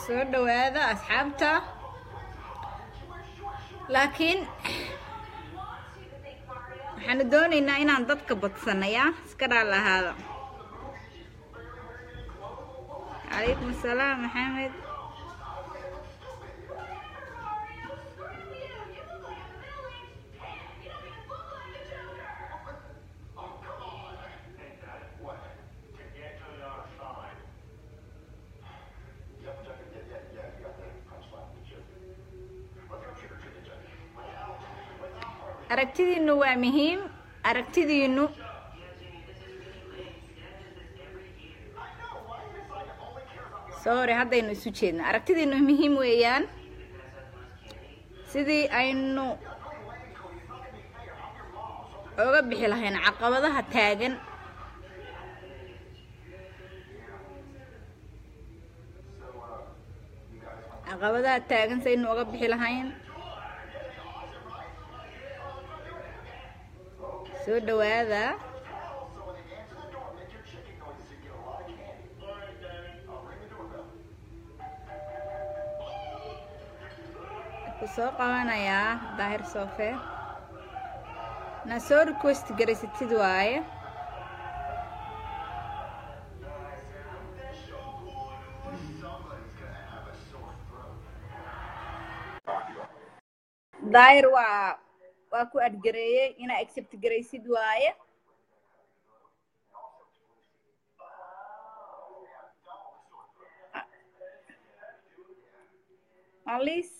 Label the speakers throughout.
Speaker 1: soo dhawaada asxaabta laakiin waxaanu doonaynaa inaan dadka badsanaya iska dhaal ahaada calaykum asalaam maxamed aragtidiinu waa muhiim aragtidiinu sorry haddaynu isu jeedna aragtidiinu muhiim weeyaan sidii aynu oga bixi lahayn caqabadaha taagan caqabadaha taagan saynu oga bixi lahayn soo dhawaada ku soo qabanayaa daahir soofe na soo request garaysatid waaye daahir waa waa ku adgareeyey inaa accept garaysid waaye alis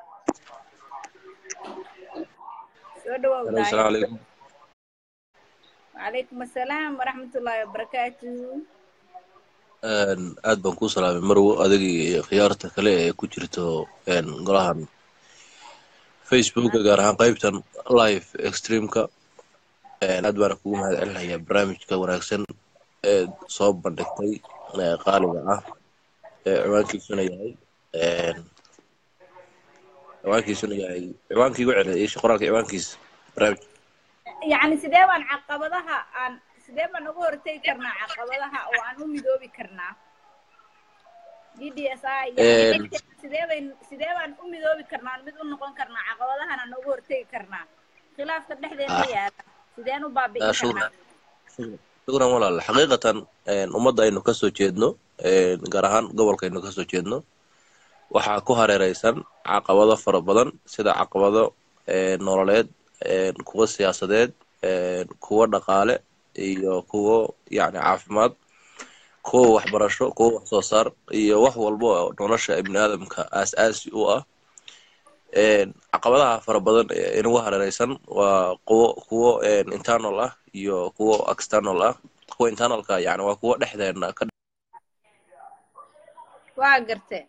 Speaker 1: soo dhawow daahir wacalaykum assalaam waraxmatullaahi wabarakaatu
Speaker 2: aad baan kuu salaamay marwo adiga iyo khiyaarta kale ee ku jirto golahan facebooka gaar ahaan qaybtan live extremeka aad baana kugu mahad celinayaa barnaamijka wanaagsan ee soo bandhigtay qaaliga ah ee ciwaankiisuna yahay ciwaankiisuna yahay ciwaankii igu celiyay isha qoraalka ciwaankiisa barnaamij
Speaker 1: yacni sidee baan caqabadaha aan sidee baan uga hortegi karnaa caqabadaha oo aan u midoobi karnaa d d s i sidee bayn sidee baan u midoobi karnaa mid u noqon karnaa caqabadahan aan uga hortegi karnaa khilaafka dhexdeena yaala sideen u baabi'in karnaa
Speaker 2: shukran walaal xaqiiqatan ummadda aynu kasoo jeedno gaar ahaan gobolka aynu kasoo jeedno waxaa ku hareereysan caqabado fara badan sida caqabado nololeed kuwo siyaasadeed kuwo dhaqaale iyo kuwo yacni caafimaad kuwo waxbarasho kuwo wax soo saar iyo wax walba oo nolosha ibni aadamka aas-aasi u ah caqabadaha fara badan ee inagu hareereysan waa kuwo kuwo internal ah iyo kuwo external ah kuwa internalka yani waa kuwo dhexdeena ka
Speaker 1: waa garte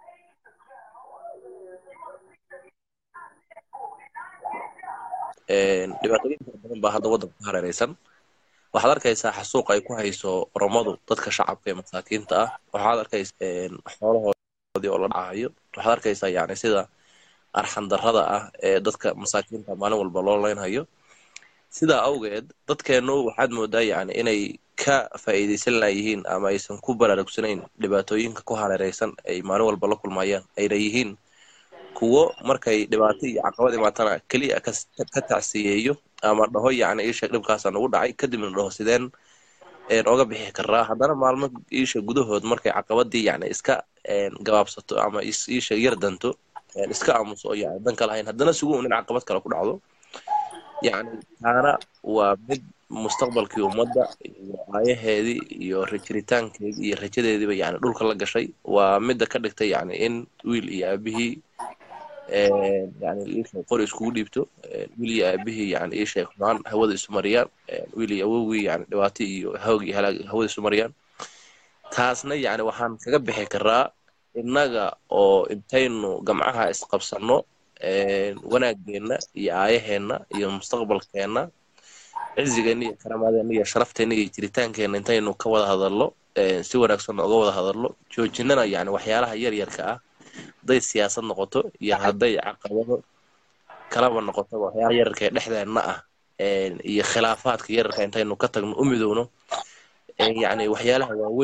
Speaker 2: dhibaatooyin fara badan baa hadda waddanka ku hareereysan waxaad arkaysaa xasuuq ay ku hayso oromadu dadka shacabka ee masaakiinta ah waxaad arkaysaa xoolahoodii oo la dhacayo waxaad arkaysaa yani sida arxandarrada ah ee dadka masaakiinta maalin walba loo leynhayo sidaa awgeed dadkeennu waxaad moodaa yani inay ka faa'iidaysan layihiin ama aysan ku baraarugsanayn dhibaatooyinka ku hareereysan ay maalin walba la kulmayaan ayna yihiin kuwo markay dhibaato iyo caqabad imaatana keliya ka tacsiyeeyo ama dhaho yani iisha dhibkaasa nagu dhacay kadibna dhaho sideen oga bixi karaa haddana maalmo iisha gudahood markay caqabadii yani iska gabaabsato ama iisha yar danto iska aamuso oo yani dan ka lahayn haddana sugu un in caqabad kale ku dhacdo yani taana waa mid mustaqbalkii ummadda iyo aayaheedii iyo jiritaankeedii iyo rajadeediiba yani dhulka la gashay waa midda ka dhigtay yani in wiil iyo aabihii yani iisha qori iskugu dhiibto wiil iyo aabihii yani iisha xumaan hawada isu mariyaan wiil iyo awowgii yani dhibaato iyo hoog iyo halaag hawada isu mariyaan taasna yani waxaan kaga bixi karaa innaga oo intaynu gamcaha isqabsanno wanaageenna iyo aayaheenna iyo mustaqbalkeenna cizigeenna iyo karamaadeenna iyo sharafteenna iyo jiritaankeenna intaynu ka wada hadalno si wanaagsan oga wada hadalno joojinana yani waxyaalaha yar yarka ah hadday siyaasad noqoto iyo hadday caqabado kalaba noqoto waxyaalaha yararka ee dhexdeenna ah iyo khilaafaadka yararka intaynu ka tagno u midowno yani waxyaalaha waaweyn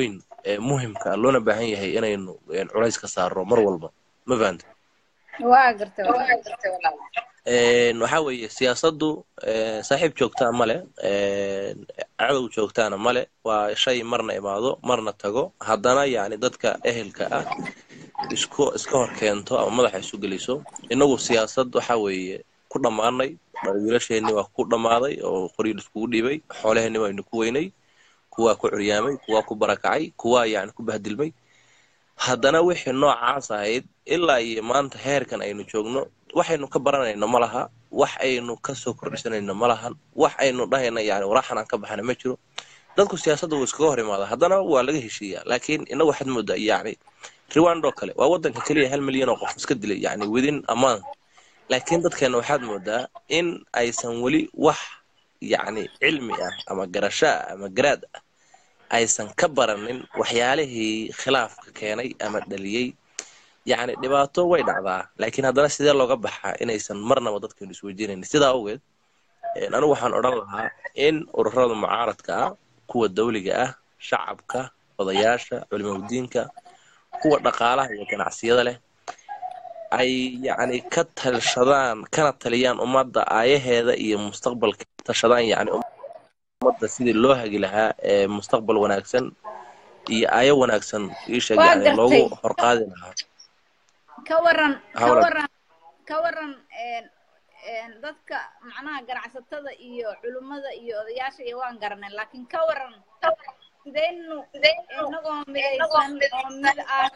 Speaker 2: ee muhimka ah loona baahan yahay inaynu een, culays ka saarno mar walba ma fahanta
Speaker 1: waa gartay walaal
Speaker 2: Een, waxaa weeye siyaasaddu een, saaxiib joogtaa male een, cadow joogtaana male waa shay marna imaado marna tago haddana yacni dadka ehelka ah isku iska hor keento ama madaxa isu geliso innagu siyaasad waxaa weeye ku dhammaanay wiilasheenni waa ku dhammaaday oo qoryiil iskugu dhiibay xoolaheenni waynu ku weynay kuwaa ku curyaamay kuwaa ku barakacay kuwaa yacni ku bahdilmay haddana wixii noocaas ahayd ilaa iyo maanta heerkan aynu joogno waxaynu ka baranayno ma laha wax aynu kasoo kordhisanayno ma lahan wax aynu dhahayna yani waraxan aan ka baxana ma jiro dadku siyaasadda wuu iskaga hor imaada haddana waa laga heshiiyaa laakiin inagu waxaad moodaa yacni rwando kale waa wadanka keliya hal milyan oo qof iska dilay yacni within a month laakiin dadkeena waxaad moodaa in aysan weli wax yacni cilmi ah ama garasho ah ama garaad ah aysan ka baranin waxyaalihii khilaafka keenay ama dhaliyey yacni dhibaato way dhacdaa laakiin haddana sidee looga baxaa inaysan marnaba dadkeenu isweydiinayn sidaa awgeed een, anigu waxaan odhan lahaa in ururada mucaaradka ah kuwa dawliga ah shacabka odayaasha culimadiinka kuwa dhaqaalaha iyo ganacsiyada leh ay yacni ka talshadaan kana taliyaan ummadda aayaheeda iyo mustaqbalka tashadaan yacni ummadda sidii loo hagi lahaa ee mustaqbal wanaagsan iyo aayo wanaagsan iisheeg
Speaker 1: Waa
Speaker 2: yacni loogu
Speaker 1: gartay.
Speaker 2: horqaadi lahaa
Speaker 1: ka waran ka
Speaker 2: Hawlan.
Speaker 1: waran ka waran een een dadka macnaha ganacsatada iyo culimmada iyo odayaasha iyo waan garanay laakiin ka waran sidaynu inagoo midaysan oo mid ah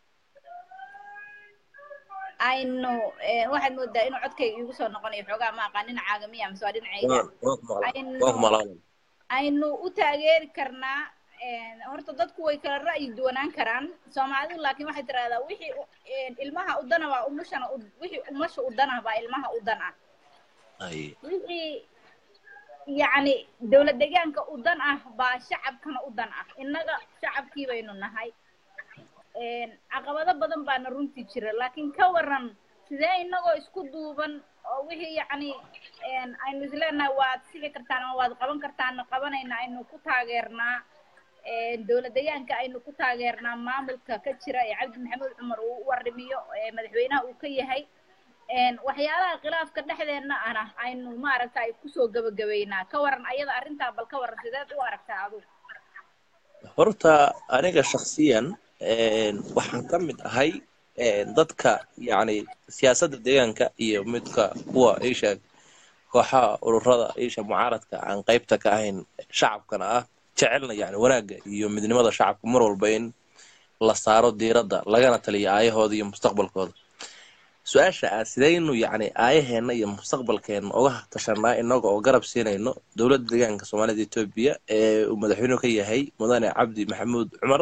Speaker 1: aynu een, waxaad moodaa inuu codkayga iigu soo noqonayo xoogaa ma aqaan dhinacaaga miya mise waa dhinacayga
Speaker 2: waan waan ku maqlaa
Speaker 1: aynu
Speaker 2: waan ku maqlaa
Speaker 1: aynu u taageeri karnaa een, horta dadku way kala ra'yi duwanaan karaan soomaalidu laakiin waxay tirahdaa wixii u- een, ilmaha u dana waa umushana u- wixii umasha u dana baa ilmaha u dan ah
Speaker 2: Ay,
Speaker 1: wixii yacni dowlad deegaanka u dan ah baa shacabkana u dan ah innaga shacabkii baynu nahay een, caqabado badan baana runtii jira laakiin ka waran sidee innagoo isku duuban oo wixii yacni een, aynu isleenahay waad sixi kartaan ama waad qaban kartaan qabanayna aynu ku taageernaa een, dowlad deegaanka aynu ku taageernaa maamulka ka jira ee cabdi maxamuud cumar uu u warrimiyo ee madaxweynaha uu ka yahay een, waxyaalaha khilaafka dhexdeenna ana aynu maaragtay kusoo gabagabaynaa ka waran ayada arrintaa bal ka waran sideed u aragtaa adugu
Speaker 2: horta aniga shakhsiyan een, waxaan ka mid ahay een, dadka yacni siyaasadda deegaanka iyo midka kuwa iisheeg kooxaha ururada iisha mucaaradka aan qaybta ka ahayn shacabkana ah jecelna yacni wanaagga iyo midnimada shacabka mar walba in la saaro diiradda lagana taliyo aayahooda iyo mustaqbalkooda su-aasha ah sidaynu yacni aayaheenna iyo mustaqbalkeenna uga tashanaa inaga oo garab siinayno dowladda deegaanka soomaalida etoobiya ee uu madaxweynuhu ka yahay mudane cabdi maxamuud cumar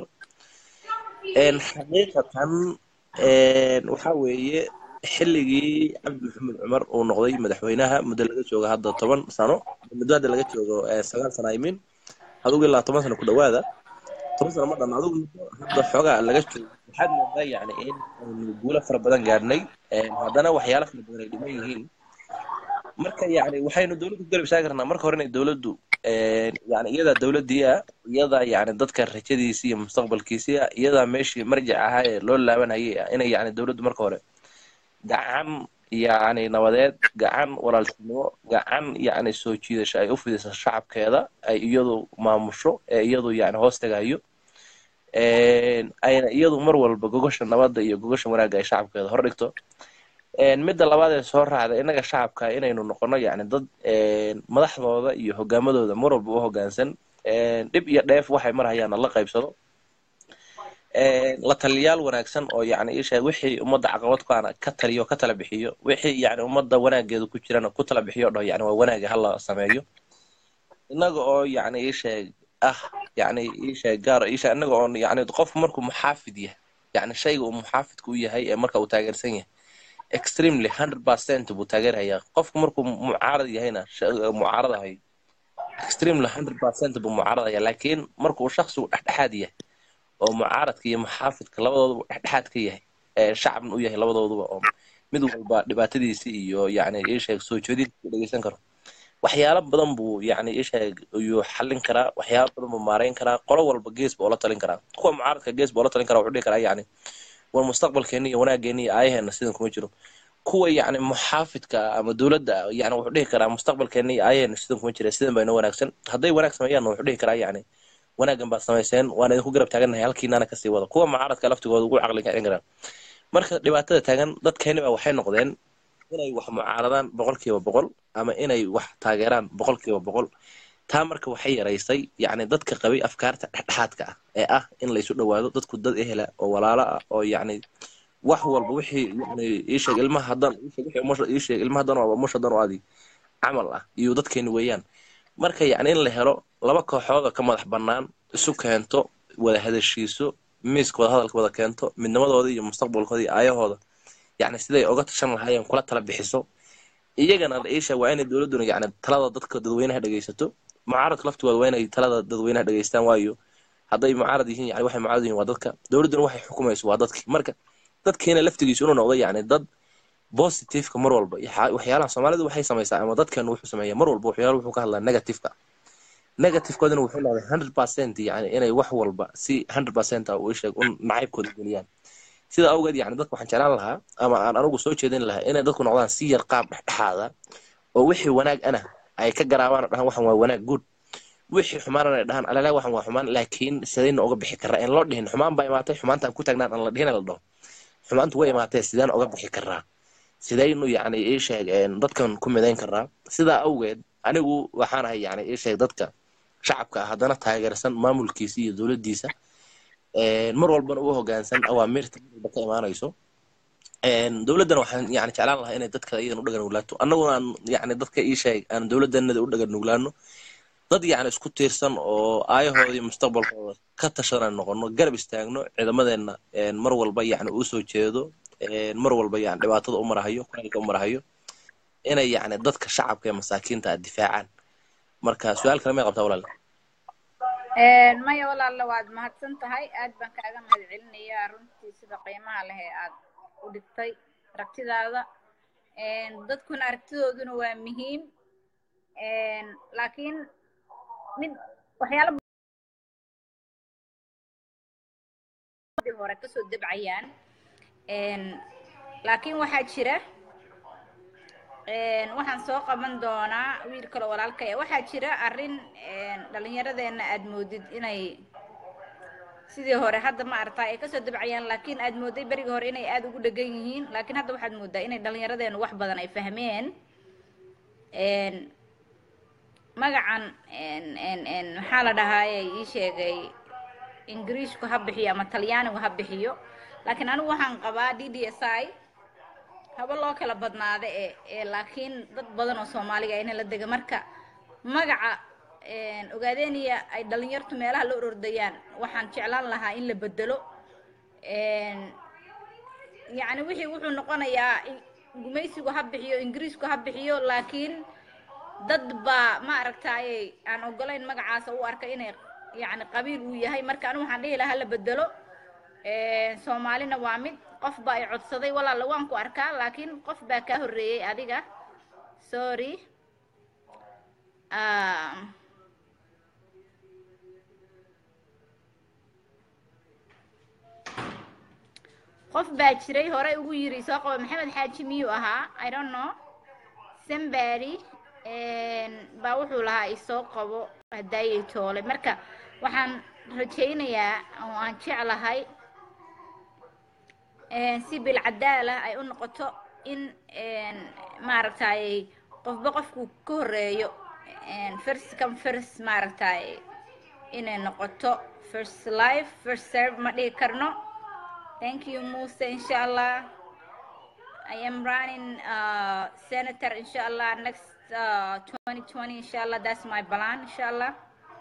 Speaker 2: een xaqiiqatan een waxaa weeye xilligii cabdi maxamuud cumar uu noqday madaxweynaha muddo laga joogo hadda toban sano muddo hadda laga joogo ee sagaal sano imin adugu ilaa toban sano ku dhawaada toban sano ma dhan adugu muddo hadda xoogaa laga joogo waxaad moodaa yacni in aynu guulo fara badan gaarnay een haddana waxyaalo fara badan ay dhiman yihiin marka yacni waxaynu dowladda ku garab istaagi karnaa marka hore inay dowladdu een yacni iyadaa dowladdii ah iyadaa yacni dadka rajadiisii iyo mustaqbalkiisii ah iyadaa meeshii marjic ahaa ee loo laabanayay ah inay yacni dowladdu marka hore gacan yacni nabadeed gacan walaaltinimo gacan yacni soo jiidasho ay u fidiso shacabkeeda ay iyadu maamusho ee iyadu yacni hoos tagayo een ayna iyadu mar walba gogosha nabadda iyo gogosha wanaagga ay shacabkeeda hor dhigto een midda labaad ee soo raacda innaga shacabka inaynu noqono yacni dad een madaxdooda iyo hogaamadooda mar walba u hoggaansan een dhib iyo dheef waxay mar hayaana la qaybsado een la taliyaal wanaagsan oo yacni isha wixii ummadda caqabad ku ana ka taliyo ka tala bixiyo wixii yacni ummadda wanaageedu ku jirana ku tala bixiyo dhaho yacni waa wanaaga hala sameeyo innaga oo yacni isheeg ah yacni isheeg gaar isha innaga oo yacni qof markuu muxaafid yahay yacni shayga uu muxaafidku u yahay ee marka uu taageersan yahay extremely hundred percent buu taageerayaa qofku markuu mucaarad yahayna sh- mucaaradahay extremely hundred percent buu mucaaradaya laakiin markuu shakhsigu dhexdhexaad yahay oo mucaaradka iyo muxaafidka labadooduba dhexdhexaad ka yahay ee shacabna u yahay labadooduba oo mid walba dhibaatadiisi iyo yacni ii sheeg soo jeedinta uu dhegeysan karo waxyaalo badan buu yacni isheeg ayuu xallin karaa waxyaalo badan buu maarayn karaa qolo walba gees buu la talin karaa kuwa mucaaradka gees buu la talin karaa wuxuu dhihi karaa yacni war mustaqbalkeeni iyo wanaageeni iyo aayaheena sidan kuma jiro kuwa yacni muxaafidka ama dowladda yacni wuxuu dhihi karaa mustaqbalkeeni iyo aayaheena sidan kuma jira sidan baa inoo wanaagsan hadday wanaag sameeyaanna wuxuu dhihi karaa yacni wanaaggan baad samayseen waan idinku garab taagannahay halkiinaana kasii wada kuwa mucaaradka laftigooda ugu caqli kacin karaan marka dhibaatada taagan dadkeeni baa waxay noqdeen inay wax mucaaradaan boqolkiiba boqol ama inay wax taageeraan boqolkiiba boqol taa marka waxay yaraysay yacni dadka qabay afkaarta dhexdhexaadka ah ee ah in laysu dhowaado dadku dad ehela oo walaalo ah oo yacni wax walba wixii yani iisheeg ilmaha haddaan iisheeg wixii umusha iisheeg ilmaha haddaan waa umusha haddaan oo adi camal ah iyo dadkeeni weeyaan marka yacni in la helo laba kooxood oo ka madax bannaan isu keento wada hadashiiso miiska wada hadalka wada keento midnimadooda iyo mustaqbalkooda iyo aayahooda yacni siday oga tashan lahaayeen kula tala bixiso iyagana la iisha waa inay dowladduna yacni talada dadka dadweynaha dhegaysato mucaaradka laftigooda waa inay talada dadweynaha dhegaystaan waayo hadday mucaarad yihiin yani waxay mucaarad yihiin waa dadka dowladduna waxay xukumayso waa dadki marka dadkeena laftigiisu inuu noqdo yacni dad positiveka mar walba waxyaalaha soomaalidu waxay samaysaa ama dadkeenu wuxuu sameeyaa mar walba waxyaala wuxuu ka hadlaa negativeka negativekoodina wuxuu noqday hundred percent yani inay wax walba si hundred percent ah uu sheeg un nacaybkooda geliyaan sida awgeed yani dadka waxaan jeclaan lahaa ama aan anigu soo jeedin lahaa inay dadku noqdaan si yar qaab dhexdhexaada oo wixii wanaag ana ay ka garaabaan oo dhahaan waxan waa wanaag good wixii xumaanana ay dhahaan alala waxan waa xumaan laakiin sidayna oga bixi karaa in loo dhihin xumaan baa imaatay xumaantaan ku taagnaan aan la dhihin la dhaho xumaantu way imaatee sideen oga bixi karaa sidaynu yacni ii sheeg dadkan ku midayn karaa sidaa awgeed anigu waxaan ahay yani ii sheeg dadka shacabka ah haddana taageersan maamulkiisa iyo dowladdiisa mar walbana u hoggaansan awaamirta marwalba ka imaanayso dowladdana waxaan yani jeclaan lahaa inay dadka iyadan u dhagan nuglaato annaguna aan yani dadka ii sheeg aan dowladdanada u dhagan nuglaano dad yani isku tiirsan oo aayahooda iyo mustaqbalkooda ka tashadan noqono garab istaagno ciidamadeenna mar walba yani uu soo jeedo mar walba yani dhibaatada u marahayo kuleelka u marahayo inay yani dadka shacabka ee masaakiinta ah difaacaan marka su-aal kale may qabtaa walaal
Speaker 1: maya walaalla waad mahadsan tahay aad baan kaaga mahad celinayaa runtii sida qiimaha leh ee aad u dhigtay aragtidaada dadkuna aragtidooduna waa muhiim laakiin mid waxyaala hore kasoo debcayaan laakiin waxaa jira waxaan soo qaban doonaa wiil kale walaalka e waxaa jira arrin dhallinyaradeenna aad moodid inay sidii hore hadda ma aragtaa ay kasoo dabcayaan laakiin aad mooday berigii hore inay aada ugu dhegan yihiin laakiin hadda waxaad moodaa inay dhallinyaradeenu wax badan ay fahmeen magacan maxaa la dhahaaye ii sheegay ingiriishku ha bixiyo ama talyaanigu ha bixiyo laakiin anigu waxaan qabaa d d s i haba loo kala badnaada e ee laakiin dad badan oo soomaaliga ina la dega marka magaca ogaadeniya ay dhalinyartu meelaha la orordayaan waxaan jeclaan lahaa in la bedelo yacni wixii wuxuu noqonayaa gumaysigu ha bixiyo ingiriisku ha bixiyo laakiin dad baa ma aragtaaye aan ogolayn magacaasa u arka inay yacni qabiil uu yahay marka anigu waxaan dhihi lahaa la bedelo soomaalina waa mid qof baa ay codsaday walaalla waan ku arkaa laakiin qof baa kaa horreeyey adiga sorry qof baa jiray horey ugu yiri soo qaba maxamed xaaji miyuu ahaa i don't know sambary baa wuxuu lahaa isoo qabo hadaayay toole marka waxaan rajaynayaa oo aan jeclahay si bilcadaala ay u noqoto in maaragtay qofba qofku ka horeeyo first come first maaragtay inay noqoto first life first serve ma dhihi karno thank you muse insha allah i am running uh, senator insha allah next uh, 2020 insha allah that's my plan insha allah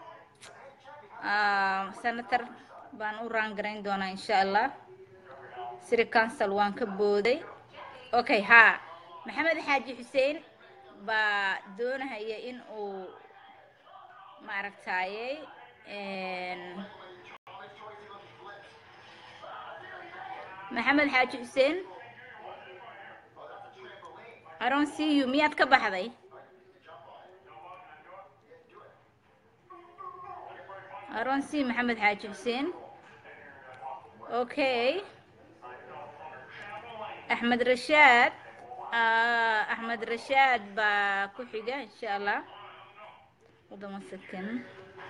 Speaker 1: uh, senator baan u raangarayn doonaa insha allah city council waan ka booday okay ha maxamed xaaji xuseen baa doonahaya in uu maaragtayey maxamed xaaji xuseen i don't see you miyaad ka baxday I don't see Maxamed Xaaji Xuseen. Okay. Axmed Rashaad. Uh, Axmed Rashaad baa ku xiga insha Allah. Hold on one second.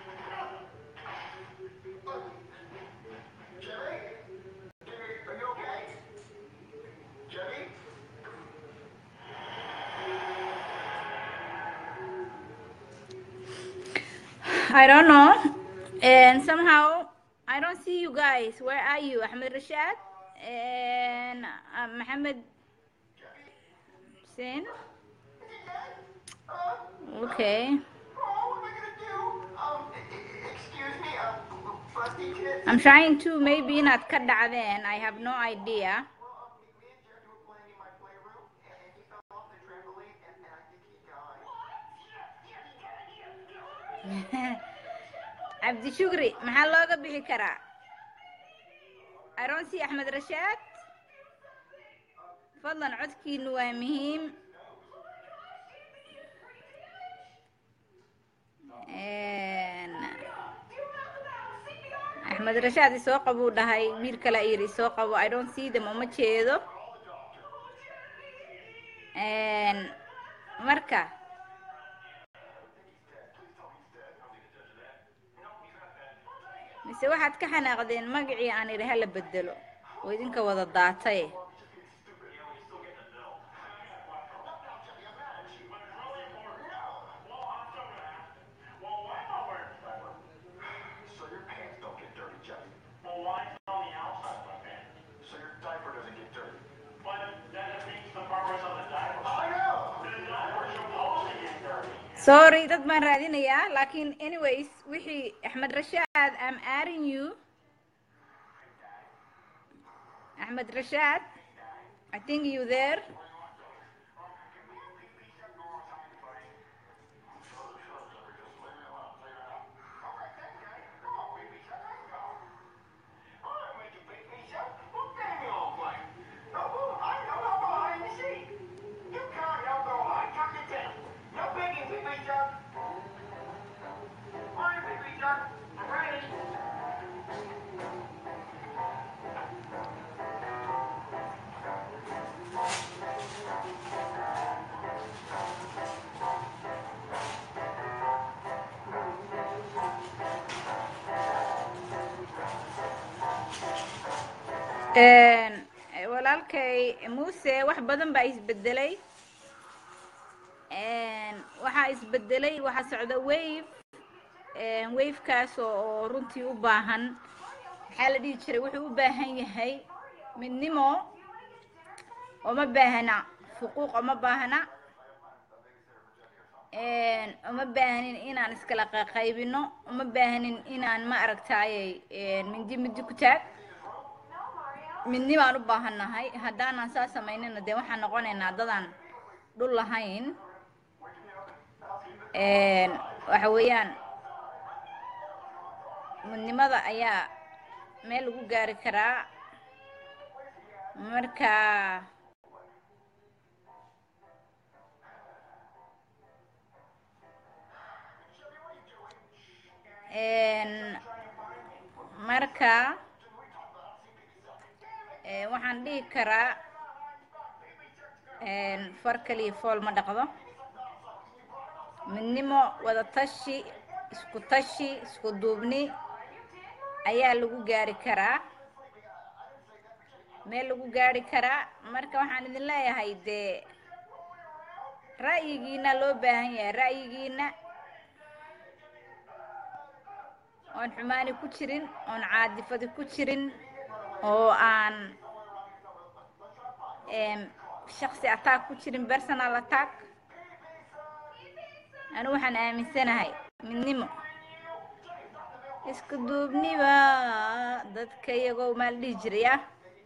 Speaker 1: I don't know. And somehow I don't see you guys. Where are you? Ahmed Rashad and uh, Mohammed Hussein. Okay. I'm trying to maybe not cut that then. I have no idea. cabdi shukri maxaa looga bixi karaa aronsi axmed rashaad fadlan codkiinu waa muhiim axmed rashaad isoo qabuu dhahay wiil kale yiri isoo qabo i don't see them uma jeedo marka mise waxaad ka xanaaqdeen magacii aan idhi hala bedelo oo idinka wada daatay sorry dad baan raadinayaa laakiin anyways wixii axmed rashaad am adding you axmed rashaad i think you there walaalkay muuse wax badan baa isbedelay waxaa isbedelay waxaa socda wave wavekaas oo runtii u baahan maxaa la dhihi jiray wuxuu u baahan yahay midnimo oma baahna xuquuq oma baahna uma baahanin inaan iskala qaybino uma baahanin inaan ma aragtaayey mindi mindi ku taag midnibaan u baahannahay haddaanan saa samaynina dee waxaan noqonaynaa dadaan dhul lahayn waxa weeyaan midnimada ayaa meel lagu gaari karaa marka marka waxaan dhihi karaa far kaliya fool ma dhaqdo midnimo wada tashi isku tashi isku duubni ayaa lagu gaari karaa meel lagu gaari karaa marka waxaan idin leeyahay dee ra'yigiina loo baahan yahay ra'yigiina oon xumaani ku jirin oon caadifadi ku jirin oo aan shaksi attack ku jirin personal attack anigu waxaan aaminsanahay midnimo isku duubniba dadka iyagoo maal dhihi jiray ah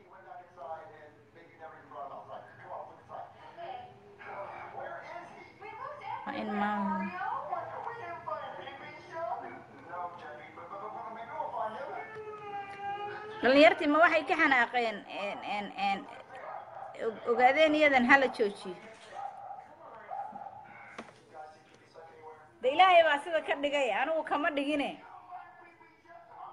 Speaker 1: in ma dhalinyartii ma waxay ka xanaaqeen ogaadeen iyadan hala joojiyo de ilaahay baa sida ka dhigay anigu kama dhigine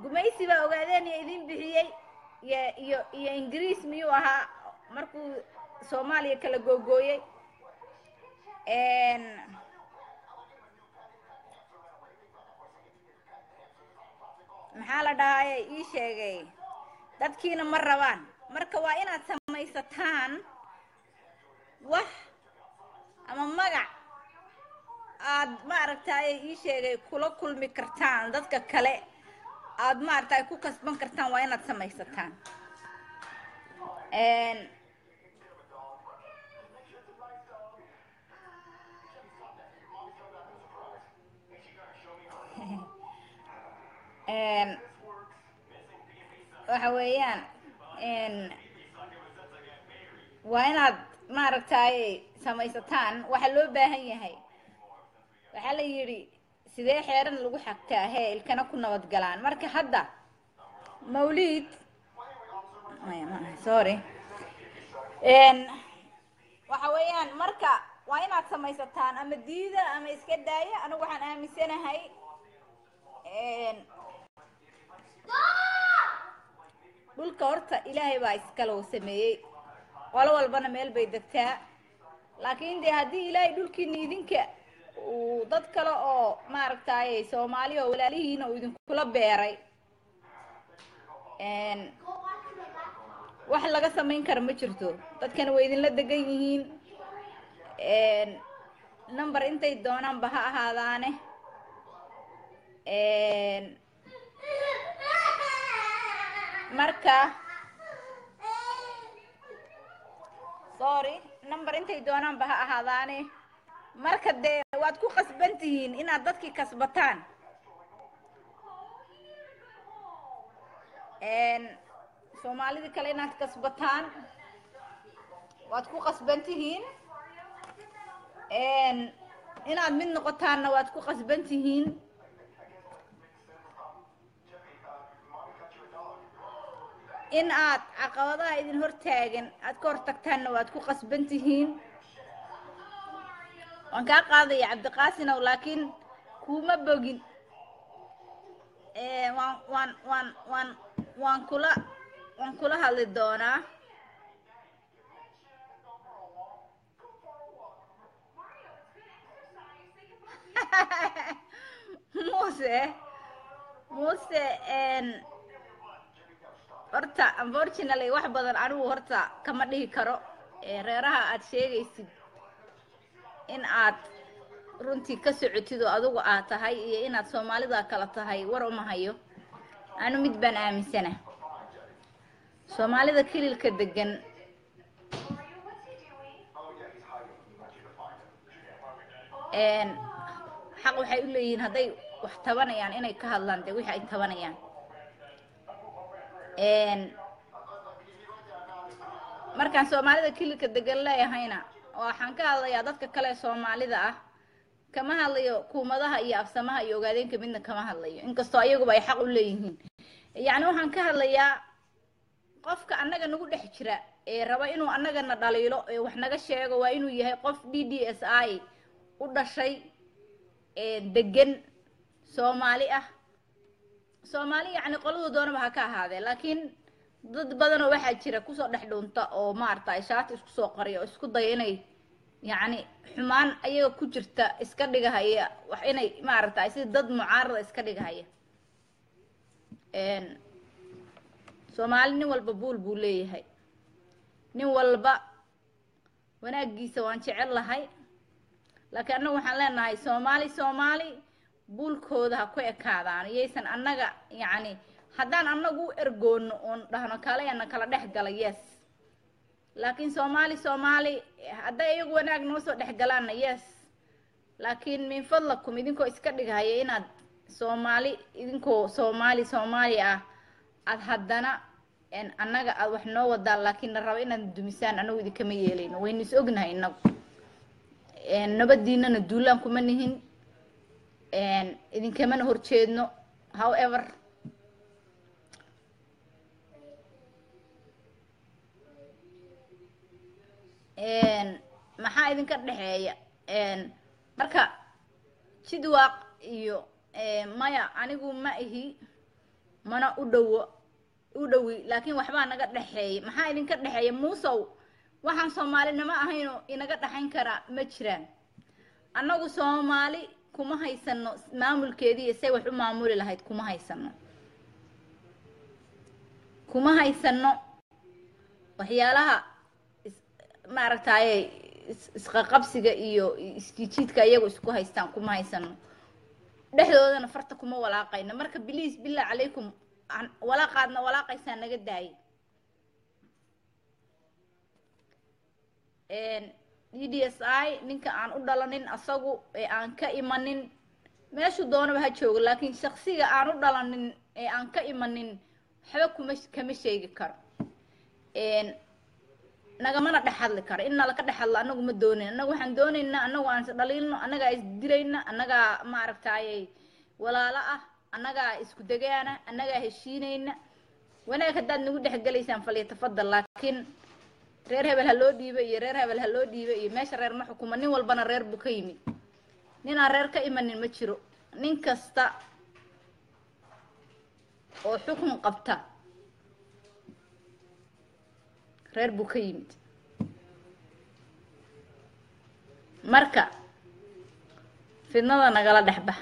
Speaker 1: gumaysi baa ogaadeen iyo idin bixiyey iyo iyo iyo ingiriis miyuu ahaa markuu soomaaliya kala googooyey maxaa la dhahaye ii sheegay dadkiina ma rabaan marka waa inaad samaysataan wax ama magac aad maaragtaaye ii sheegay kula kulmi kartaan dadka kale aad maaragtay ku kasban kartaan waa inaad samaysataan waxa weeyaan waa inaad maaragtaaye samaysataan waxa loo baahan yahay waxaa la yidhi sidee xeeran lagu xagtaa hee ilkana ku nabad galaan marka hadda mawliid sorry waxa weeyaan marka waa inaad samaysataan ama diida ama iska daaya anigu waxaan aaminsanahay dhulka horta ilaahay baa iskalow sameeyey qolo walbana meel bay degtaa laakiin dee haddii ilaahay dhulkiina idinka uu dad kale oo maaragtaaye soomaali oo walaalihiina uu idinkula beeray wax laga samayn kara ma jirto dadkana way idinla degan yihiin number intay doonaanba ha ahaadaane marka sorry number intay doonaanba ha ahaadaane marka dee waad ku qasban tihiin inaad dadkii kasbataan soomaalidii kale inaad kasbataan waad ku qasban tihiin inaad mid noqotaanna waad ku qasban tihiin in aad caqabadaha idin hortaagan aad ka hortagtaanna waad ku qasban tihiin waan kaa qaadaya cabdiqaasinow laakiin kuuma bogin waan waan waan waan waan kula waan kula hadli doonaa muuse muuse horta unfortunately wax badan anigu horta kama dhihi karo reeraha aad sheegaysid in aad runtii ka socotid oo adigu aad tahay iyo inaad soomaalida kala tahay war uma hayo anu mid baan aaminsana soomaalida kililka degan xaq waxay u leeyihiin hadday wax tabanayaan inay ka hadlaan dee wixii ay tabanayaan markaan soomaalida kililka degan leeyahayna waxaan ka hadlayaa dadka kale ee soomaalida ah kama hadlayo kuumadaha iyo afsamaha iyo ogaadeenka midna kama hadlayo inkastoo ayaguba ay xaq u leeyihiin yacni waxaan ka hadlayaa qofka annaga nagu dhex jira ee raba inuu annagana dhaliilo ee wax naga sheego waa inuu yahay qof d d s i u dhashay degan soomaali ah soomaali yacni qoladu doonaba ha ka ahaadee laakiin dad badanoo waxaa jira kusoo dhex dhuunta oo maaragtay shaati isku soo qariya oo isku daya inay yacni xumaan ayaga ku jirta iska dhigahaya wax inay maaragtay sida dad mucaarada iska dhigahaya soomaali nin walba buul buu leeyahay nin walba wanaagiisa waan jecel lahay laakiin annagu waxaan leenahay soomaali soomaali buulkooda ha ku ekaadaan iyaysan annaga yacni haddaan annagu u ergoono oon dhahno kaleena kala dhex gala yes laakiin soomaali soomaali hadday iyagu wanaag noo soo dhex galaanna yes laakiin min fadlakum idinkoo iska dhigahaya inaad soomaali idinkoo soomaali soomaali ah aad haddana annaga aad wax noo wadaan laakiin na raba inaad dumisaan anagu idinkama yeelayno waynu is ognahay inagu nabadiinana duulaan kuma nihin idinkamana horjeedno however maxaa idinka dhexeeya marka jidwaaq iyo maya anigu ma ihi mana u dhowo u dhowi laakiin waxbaa naga dhexeeyay maxaa idinka dhexeeya muusow waxaan soomaalinimo ahayno inaga dhexayn karaa ma jiraan annagu soomaali kuma haysano maamulkeedii iyo say wax u maamuli lahayd kuma haysano kuma haysano waxyaalaha maaragtaaye isqaqabsiga iyo isjijiidka iyagu isku haystaan kuma haysano dhexdoodana farta kuma walaaqayno marka biliis billah calaykum walaaqaadna walaaqaysaa naga daayay d d s i ninka aan u dhalanin asagu ee aan ka imanin meeshuu doonaba ha joogo laakiin shaksiga aan u dhalanin ee aan ka imanin waxba kuma kama sheegi karo nagamana dhex hadli karo in nalaka dhex hadlo anagu ma doonin annagu waxaan doonaynaa anagu aan is dhaliilno annagaa is dilayna annagaa maaragtaaye walaalo ah annagaa isku degaana annagaa heshiinayna wanaag haddaad nagu dhexgelaysaan falyatafadal laakiin reer hebel ha loo dhiiba iyo reer hebel ha loo dhiiba iyo meesha reer ma xukuma nin walbana reer buu ka yimid nin aan reer ka imanin ma jiro nin kasta oo xukun qabta reer buu ka yimid marka fidnada nagala dhex bax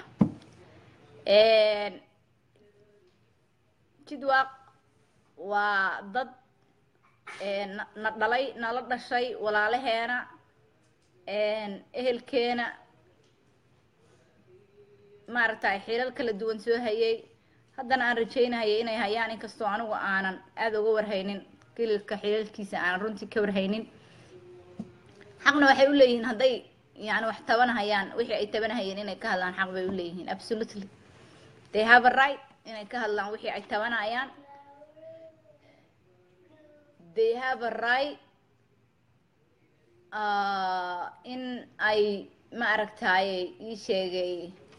Speaker 1: jidwaaq waa dad na dhalay nala dhashay walaalaheena ehelkeena maaragtay xilal kala duwan soo hayay haddana aan rajaynahayay inay hayaan inkastoo anigu aanan aada uga warhaynin kililka xilalkiisa aanan runtii ka warhaynin xaqna waxay u leeyihiin hadday yani wax tabanahayaan wixii ay tabanahayeen inay ka hadlaan xaq bay u leeyihiin absolutely they have a right inay ka hadlaan wixii ay tabanayaan they have a right uh, in ay ma aragtaaye ii sheegay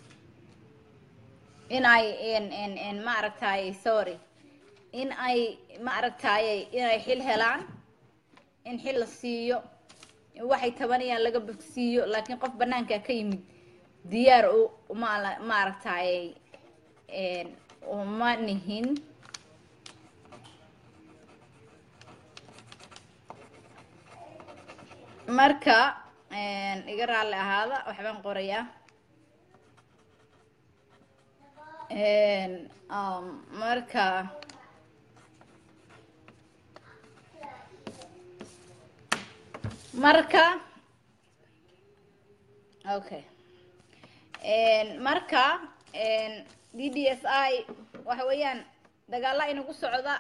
Speaker 1: in ay n n ma aragtaaye sorry in ay ma aragtaaye inay xil helaan in xil la siiyo in waxay tabanayaan laga bogsiiyo laakiin qof banaanka ka yimid diyaar u ma ma aragtaaye uma nihin marka iga raalli ahaada waxbaan qorayaa marka marka okay marka d d s i waxa weeyaan dagaalla inagu socda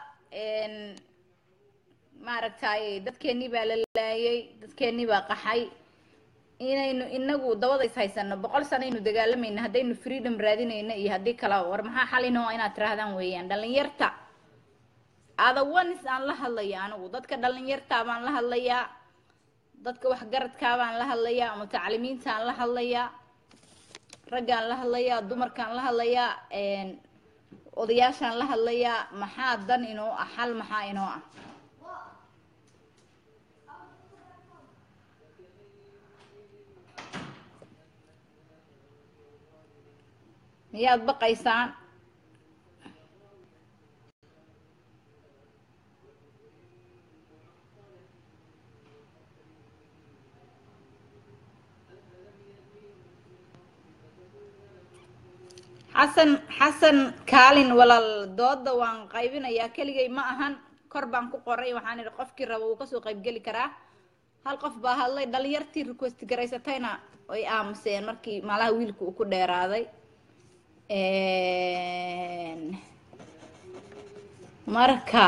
Speaker 1: maaragtay dadkeenii baa la laayay dadkeenii baa qaxay inaynu inagu dabada is haysano boqol sanaynu dagaalamayna haddaynu freedom raadinayna iyo haddii kalaba war maxaa xalino inaad tirahdaan weeyaan dhalinyarta adawanis aan la hadlaya anigu dadka dhalinyartaa baan la hadlayaa dadka waxgaradkaa baan la hadlayaa mutacalimiintaan la hadlayaa raggaan la hadlayaa dumarkaan la hadlayaa odayaashaan la hadlayaa maxaa dan inoo ah xal maxaa inoo ah miyaad baqaysaan xasan xasan kaalin walaal dooda waan qaybinayaa keligay ma ahan kor baan ku qoray waxaan idhi qofkii raba wuu kasoo qaybgeli karaa hal qof baa hadlay dhalinyartii request garaysatayna way aamuseen markii malaha wiilka uu ku dheeraaday marka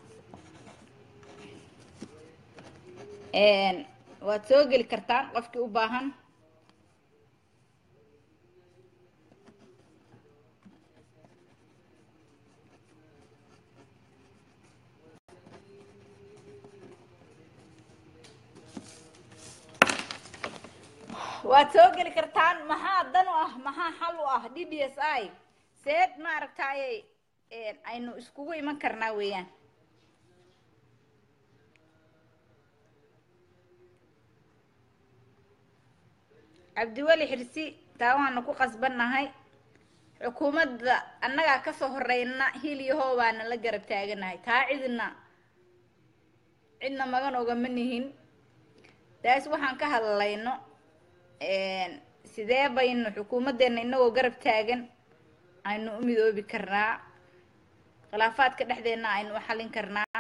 Speaker 1: waad soo geli kartaan qofkii u baahan waad soo geli kartaan maxaa dan u ah maxaa xal u ah d d s i seed ma aragtaaye aynu iskugu iman karnaa weeyaan cabdiweli xirsi taa waanu ku qasbannahay xukuumadda annagaa kasoo horeyna hil iyo hoo baana la garab taaganahay taa cidna cidna magan ogama nihin taas waxaan ka hadlayno sidee baynu xukuumaddeena inagoo garab taagan aynu u midoobi karnaa khilaafaadka dhexdeena aynu u xallin karnaa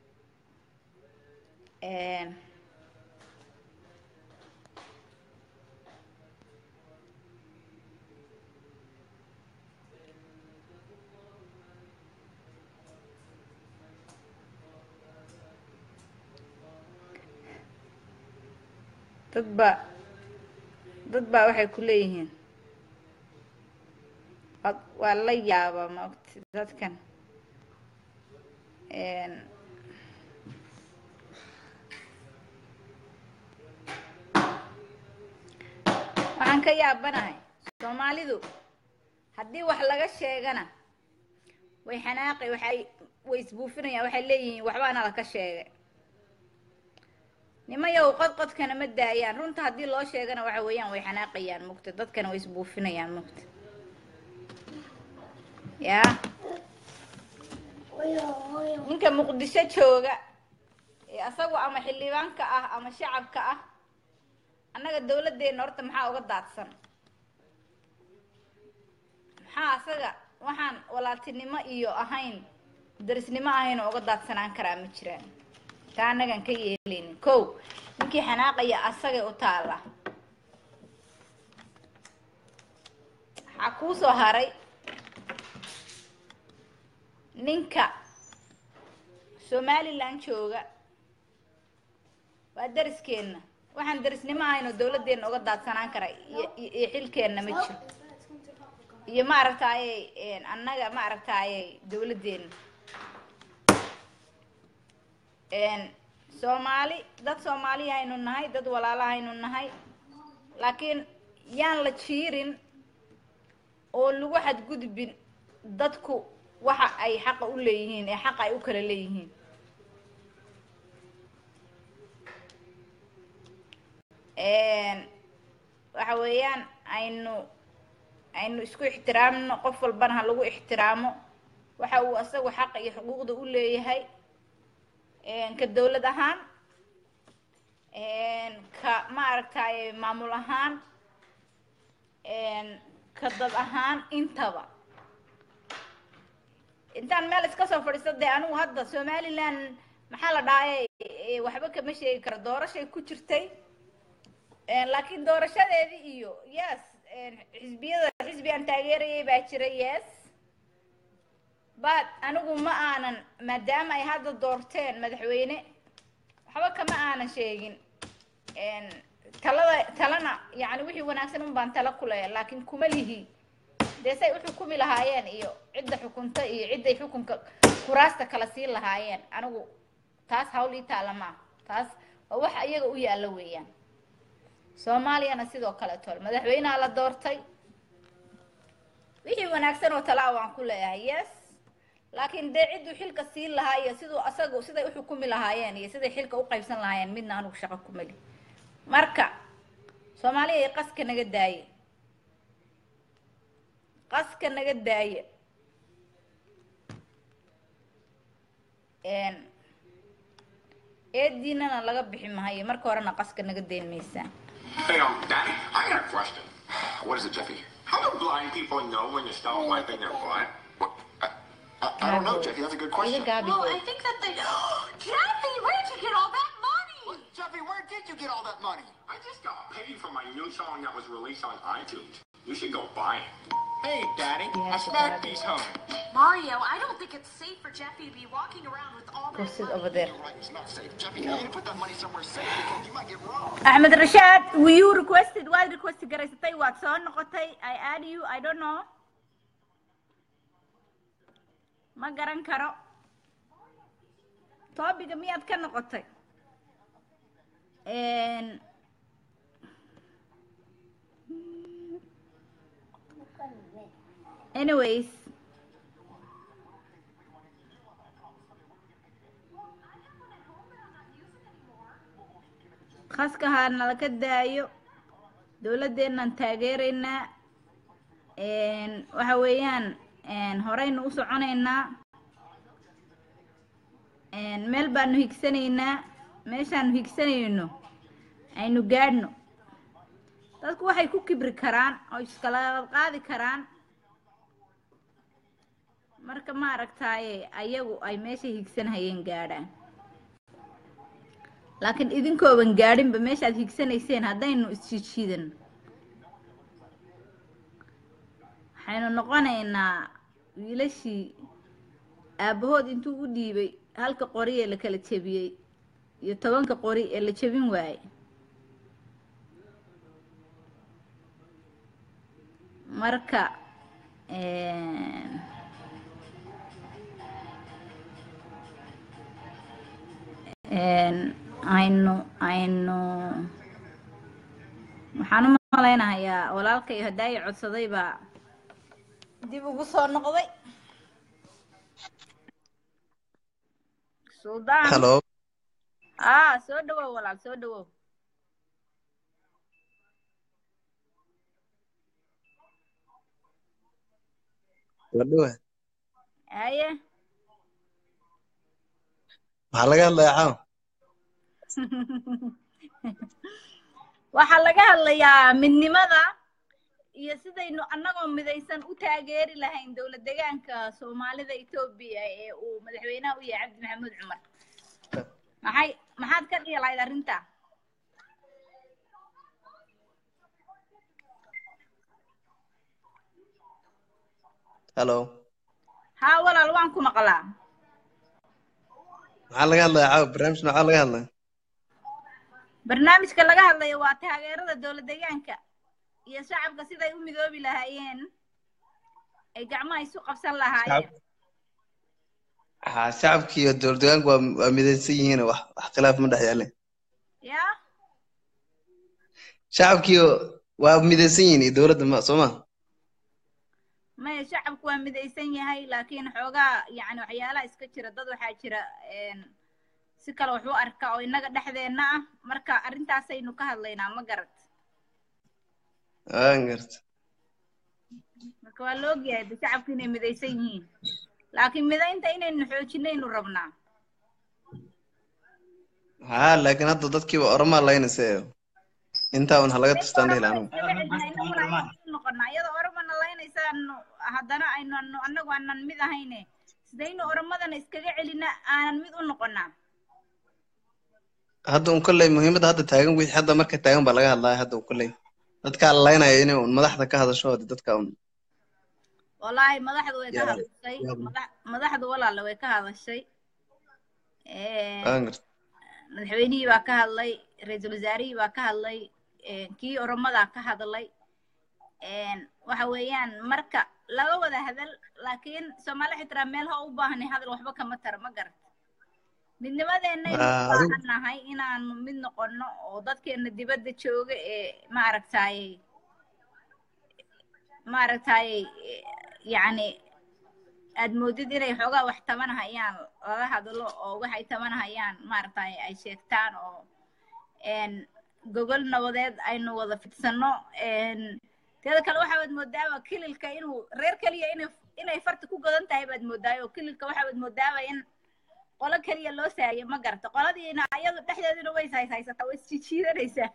Speaker 1: dad baa dad baa waxay ku leeyihiin waa la yaabaa maogti dadkan waxaan ka yaabanahay soomaalidu haddii wax laga sheegana way xanaaqi waxay way isbuufinayaan waxay leeyihiin waxbaana laka sheegay nimayow qodqodkana ma daayaan runta haddii loo sheegana waxa weeyaan way xanaaqayaan mugta dadkana way isbuufinayaan mugta yaa ninka muqdisho jooga ee asagu ama xildhibaanka ah ama shacabka ah annaga dawladdeena horta maxaa uga daadsan maxaa asaga waxaan walaaltinimo iyo ahayn darisnimo ahayn oo uga daadsanaan karaa ma jiraan taa annagan ka yeelaynin kow ninkii xanaaqaya asagay u taalla waxaa kuu soo haray ninka somalilan jooga waa dariskeena waxaan darisnimo ahayn oo dawladdeena uga daadsanaan kara iyo iyo xilkeenna ma jiro iyo ma aragtaayey annaga ma aragtaayey dawladdeena soomaali dad soomaaliya haynu nahay dad walaala haynu nahay laakiin yaan la jiirin oo lagu xadgudbin dadku waxa ay xaqa u leeyihiin ee xaqa ay u kala leeyihiin waxa weeyaan aynu aynu isku ixtiraamno qof walbana ha lagu ixtiraamo waxa uu asagu xaqa iyo xuquuqda u leeyahay ka dawlad ahaan ka ma aragtaaye maamul ahaan ka dad ahaan intaba intaan meel iska soo fadhiisto dee anigu hadda somalilan maxaa la dhahay waxba kama sheegi karo doorashay ku jirtay laakiin doorashadeedii iyo yes xisbiyada xisbi aan taageerayay baa jira yes but anigu ma aanan maadaama ay hadda doorteen madaxweyne waxba kama aanan sheegin talada talana yani wixii wanaagsan un baan tala ku leeya laakiin kuma lihi dee say u xukumi lahaayeen iyo cidda xukunta iyo cidday xukunka kuraasta kala siin lahaayeen anigu taas hawl ii taala maa taas waa waxa iyaga u yaalla weeyaan soomaaliyana sidoo kale tol madaxweyneha la doortay wixii wanaagsan oo talaa waan ku leeyahay yes laakiin dee cidduu xilka siin lahaa iyo siduu asagu siday u xukumi lahaayeen iyo siday xilka u qaybsan lahaayeen midna anigu shaqo kumali marka soomaaliya ay qaska naga daaye qaska naga daaye eediinana laga bixi mahayo marka horena qaska naga dayn maysaan
Speaker 3: Hey, um, Daddy, I got a question. What is it, Jeffy? How do blind people know when you stop wiping their butt? What? I, I, I don't know, Jeffy. That's a good question.
Speaker 1: Gaabi
Speaker 4: Well,
Speaker 1: boy.
Speaker 4: I think that they. Jeffy, where'd you get all that money?
Speaker 3: Well, Jeffy, where did you get all that money? I just got paid for my new song that was released on iTunes. You should go buy it. Hey, Daddy,
Speaker 1: Yeah,
Speaker 3: I smacked
Speaker 1: Daddy.
Speaker 3: these home.
Speaker 4: Mario, I don't think it's safe for Jeffy to be walking around with all
Speaker 1: Go
Speaker 4: that
Speaker 1: sit
Speaker 4: money.
Speaker 1: over there.
Speaker 3: You're right, it's not safe. Jeffy, you need to put that money somewhere safe because you might get robbed.
Speaker 1: axmed rashaad you requested waad request garaysatay waad soo noqotay i add you i don't know ma garan karo toobiga miyaad ka noqotay anyways khaska ha nalaka daayo dawladdeennan taageeraynaa een, waxa weeyaan een, horeynu u soconaynaa een, meel baanu higsanaynaa meeshaanu higsanayno aynu gaadhno dadku waxay ku kibri karaan oo iskala qaadi karaan marka ma aragtaaye ayagu ay meeshay higsanhayeen gaadhaan laakiin idinkooban gaadhinba meeshaad higsanayseen haddaynu isjiidjiidan waxaynu noqonaynaa wiilashii aabbahood intuu u dhiibay halka qori ee la kala jebiyey iyo tobanka qori ee la jebin waayey marka een, een, aynu aynu waxaan u malaynahayaa walaalkay hadaayi codsaday baa dib ugu soo noqday suldaan
Speaker 5: Hello.
Speaker 1: ah soo dhawow walaal soo dhawow
Speaker 5: Wadhawa.
Speaker 1: haye
Speaker 5: Maxaa laga hadlayaa caawa?
Speaker 1: waxaa laga hadlayaa midnimada iyo sidaynu annagoo midaysan u taageeri lahayn dowlad deegaanka soomaalida etoobiya ee uu madaxweynaha u yahay cabdi maxamuud cumar maxay maxaad ka dhihi lahayd arrinta
Speaker 5: Hello.
Speaker 1: haa walaal waan ku maqlaa
Speaker 5: Maxaa laga hadlayaa caawa? Barnaamij maxaa laga hadlayaa?
Speaker 1: barnaamijka laga hadlayo waa taageerada dowlad deegaanka iyo shacabka siday u midoobi lahaayeen ay gacmaha isu qabsan lahaayeen
Speaker 5: Haa, shacabkii iyo dowlad deegaanku waa waa midaysan yihiin wax wax khilaaf ma dhex yaalin.
Speaker 1: ya
Speaker 5: Shacabkii waa midaysan yihiin iyo dowladda ma soo ma?
Speaker 1: maya shacabku waa midaysan yahay laakiin xoogaa yacni waxyaalaha iska jira dad waxaa jira een, si kale wax u arka oo innaga dhexdeenna ah marka arrintaasaynu ka hadlaynaa ma garad
Speaker 5: Waan garta.
Speaker 1: marka waa la ogyahay de shacabku inay midaysan yihiin laakiin midaynta inaynu xoojinaynu rabnaa
Speaker 5: Haa, laakiin hadda dadkii waa oromaa laynaysa intaa un halaga tustaan dhihi lahaa anigu.
Speaker 1: noqonaa iyada oromana laynaysaanu haddana aynu annagu aanan mid ahayne sidaynu oromadana iskaga celina aanan mid u noqonaa
Speaker 5: Hadda un kolley muhiimadda hadda taagan wixii hadda marka taagan baa laga hadlaya hadda un kolley. Dadkaa la laynaya inay un madaxda ka hadasho hadi dadka un.
Speaker 1: wallaahi madaxdu way ka
Speaker 5: Yaa-
Speaker 1: hadashay
Speaker 5: yaa-
Speaker 1: madax- madaxdu walaale way ka hadashay Een,
Speaker 5: Waan garta.
Speaker 1: madaxweynihii baa ka hadlay ra-iisul wasaarihii baa ka hadlay een, kii oromadaa ka hadlay een, waxa weeyaan marka laga wada hadal laakiin soomaali xitraa meel ha u baahnay hadal waxba kama tara ma garat midnimadeenaynu
Speaker 5: Ah,
Speaker 1: u
Speaker 5: adigu-
Speaker 1: baahannahay inaanu mid noqono oo dadkeena dibadda jooga ee maaragtaaye maaragtaaye eh, yacni aad moodid inay xoogaa wax tabanahayaan lala hadlo oo waxay tabanahayaan maaragtay ay sheegtaan oo een gogol nabadeed aynu wada fidsanno een teeda kale waxaad moodaaba kililka inuu reer keliya inay inay farta ku godan tahay baad moodaayo oo kililka waxaad moodaaba in qolo keliya loo saayo ma garata qoladiina ayadu dhexdeeduna way is haysata way isjiijiidanaysaa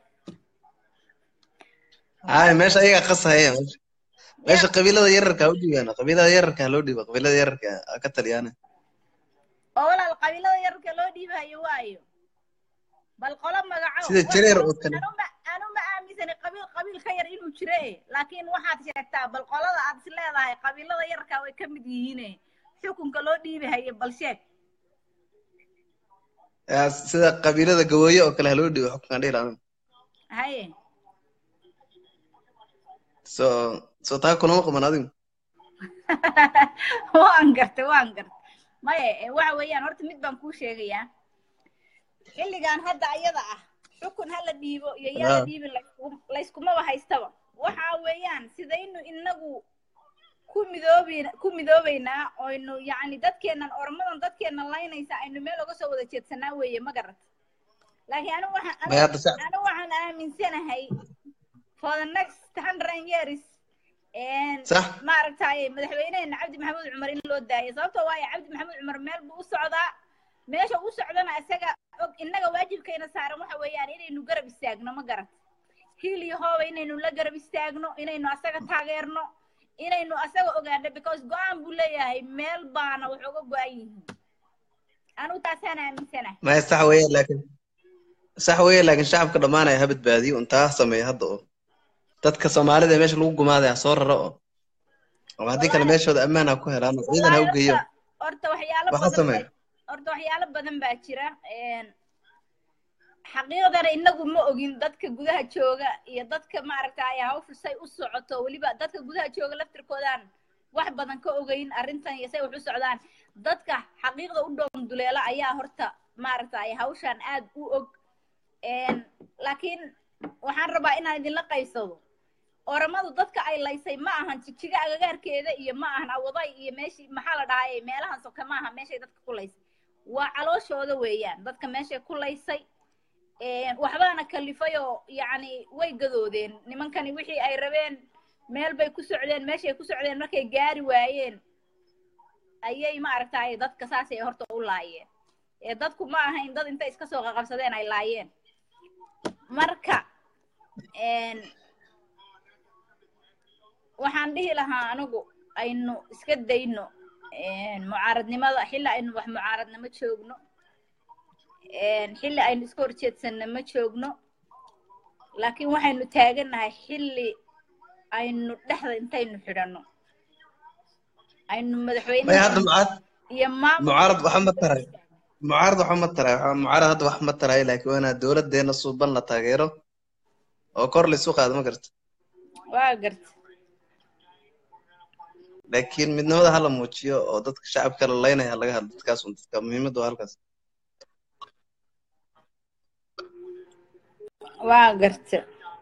Speaker 5: Haa, meesha ayaga qasahaya meesha. Meesha qabiilada yararka ha u dhiibaan. Qabiilada yararka ha loo dhiibo. Qabiilada yararka ha ka taliyaan.
Speaker 1: oo walaal qabiilada yararka loo dhiibayo waayo bal qolo magaco
Speaker 5: Sida jareer oo kale.
Speaker 1: anuma anuma aaminsani qabiil qabiil ka yar inuu jire laakiin waxaad sheegtaa bal qolada aad is leedahay qabiilada yararka way ka mid yihiine xukunka loo dhiibahayo bal sheeg
Speaker 5: Yaa, Sida qabiilada gabooye oo kale ha loo dhiibo xukunkan dhihi lahaa.
Speaker 1: haye
Speaker 5: So so taa kulama qaban adigu.
Speaker 1: waan gartay waan gartay maya eh, waxa weeyaan horta mid baan kuu sheegayaa xilligan hadda ayada ah xukun ha la dhiibo iyo yaa la
Speaker 5: Ah.
Speaker 1: dhiibin laysku- layskumaba haystaba waxa weeyaan sidaynu inagu ku midoobi ku midoobaynaa oynu yacni dadkeenan ormadan dadkeenan laynaysa aynu meel uga soo wada jeedsanaa weeye ma garat laakiin anigu waxaan
Speaker 5: Maya hadda sa-
Speaker 1: anigu waxaan aaminsanahay for the next hundred years
Speaker 5: صح
Speaker 1: maaragtay madaxweyneheena cabdi maxamuud cumar in loo daayo sababtoo waayo cabdi maxamuud cumar meel buu u socdaa meesha u socdana isaga og innaga waajibkayna saaran waxa weeyaan inaynu garab istaagno ma garat hiil iyo hooba inaynu la garab istaagno inaynu asaga taageerno inaynu asaga ogaano because go-aan buu leeyahay meel baana wax uga go-an yihiin anigu taasaan aaminsanahay
Speaker 5: ما صح ويا لكن صح ويا لكن shacabka dhamaanaya ha badbaadiyo intaa sameeya hadda oo dadka soomaalida ee meesha lagu gumaadaya soo raro oo oo haddii kale meeshooda ammaan ha ku helaan oo ciidan ha u geeyo
Speaker 1: horta waxyaalo
Speaker 5: waxa
Speaker 1: badan
Speaker 5: sameeya
Speaker 1: baa- horta waxyaalo badan baa jira een, xaqiiqdana inagu ma ogin dadka gudaha jooga iyo dadka maaragtay hawshu say u socoto weliba dadka gudaha jooga laftirkoodaan wax badan ka ogeyn arrintan iyo say wax u socdaan dadka xaqiiqda u dhown duleela ayaa horta maaragtay hawshan aad u og een, laakiin waxaan rabaa inaan idinla qaybsado oramadu dadka ay laysay ma ahan jijiga agagaarkeeda iyo ma ahan awaday iyo meeshii maxaa la dhahay meelahan soka ma aha meeshay dadka ku laysay waa calooshooda weeyaan dadka meeshay ku laysay een, waxbaana kalifay oo yacni way gadoodeen nimankani wixii ay rabeen meel bay ku socdeen meeshay ku socdeen markay gaari waayeen ayay maaragtay dadka saasay horta u laayeen ee dadku ma ahayn dad intay iska soo qaqabsadeen ay laayeen marka een, waxaan dhihi lahaa anigu aynu iska dayno een, mucaaradnimada xilli aynu wax mucaaradnimo joogno een, xilli aynu iska horjeedsanno ma joogno laakiin waxaynu taagannahay xilli aynu dhexda intaynu xidhanno aynu
Speaker 5: maya
Speaker 1: madaxweynaha
Speaker 5: hadda mucaarad
Speaker 1: iyo maamulka
Speaker 5: mucaarad waxa ma taray mucaarad waxa ma taray waxa mucaarad hadda wax ma taray laakiin waa inaa dowladeena suuban la taageero oo kor la isu qaado ma garta
Speaker 1: waa garta
Speaker 5: laakiin midnimada hala muujiyo oo dadka shacabka la laynaya ha laga hadlo dadkaas un dadka muhiimadda waa halkaas
Speaker 1: waa garta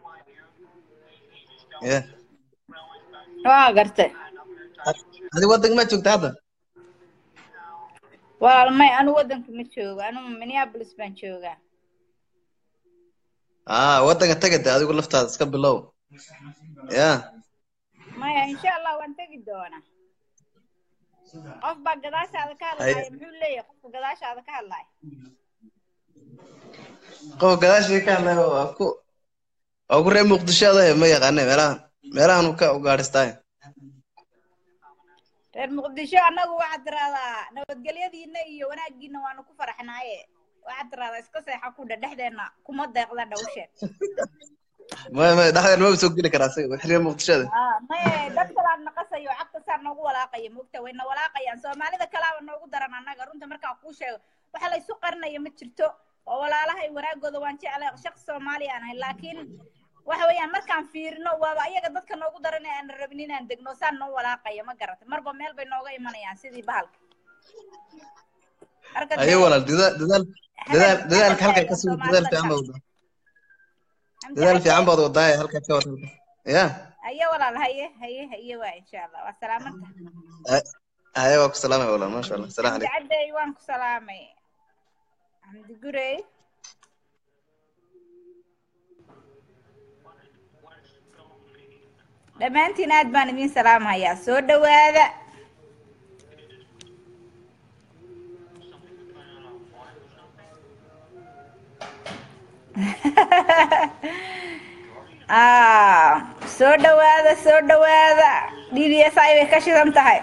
Speaker 5: ya
Speaker 1: waa garta
Speaker 5: adiga waddanka ma joogta hadda
Speaker 1: walaalmay anigu waddanka ma joogo anigu minneapolis baan joogaa
Speaker 5: aa waddanka tagade adigu laftaada iska bilow ya
Speaker 1: maya insha allah waan tegi doonaa qof baa gadaashaada ka hadlaaya muxuu leeyahay qofka gadaashaada ka hadlaaya
Speaker 5: qof gadaashii ka hadlaya waa ku waa ku reer muqdisho adahe ma yaqaane meelahan meelahan uu ka ugaadhistaay
Speaker 1: reer muqdisho annagu waxaad tiraahdaa nabadgelyadiina iyo wanaaggiina waanu ku faraxnaaye waxaad tiraahdaa iska seexa ku dha dhexdeenna kuma deeqda dhawsheed
Speaker 5: maya maya dhexdeen maba soo geli karaa isaga wix reer muqdishada
Speaker 1: maye dad kalaad naqasayo cagta saa noogu walaaqaya mogta wayna walaaqayaan soomaalida kalaaba noogu daran annaga runta markaan kuu sheego waxa la isu qarinaya ma jirto oo walaalahay wanaagooda waan jeclay shaqsi soomaali aan ahay laakiin waxa weeyaan markaan fiirino waaba ayaga dadka noogu daran ee aan rabin inaan degno saan noo walaaqaya ma garata marba meel bay nooga imanayaan sidii bahalka marka
Speaker 5: ayo
Speaker 1: dee
Speaker 5: walaal dadaal dadaal dadaal dadaalka halkaa ka sugo dadaal fiican baad wadaa dadaal fiican baad wadaa ee halkaa ka wada halkaa ya
Speaker 1: haye walaal haye haye haye waa insha allah waa salaamanta
Speaker 5: haye waa ku salaamay walaal maasha allah salaam
Speaker 1: xamdi
Speaker 5: calaykum
Speaker 1: cadday waan ku salaamay xamdi gurey dhammaantiin aad baan idin salaamhayaa soo dhowaada Ah, soo dhowaada soo dhowaada dds ay bay ka shidan tahay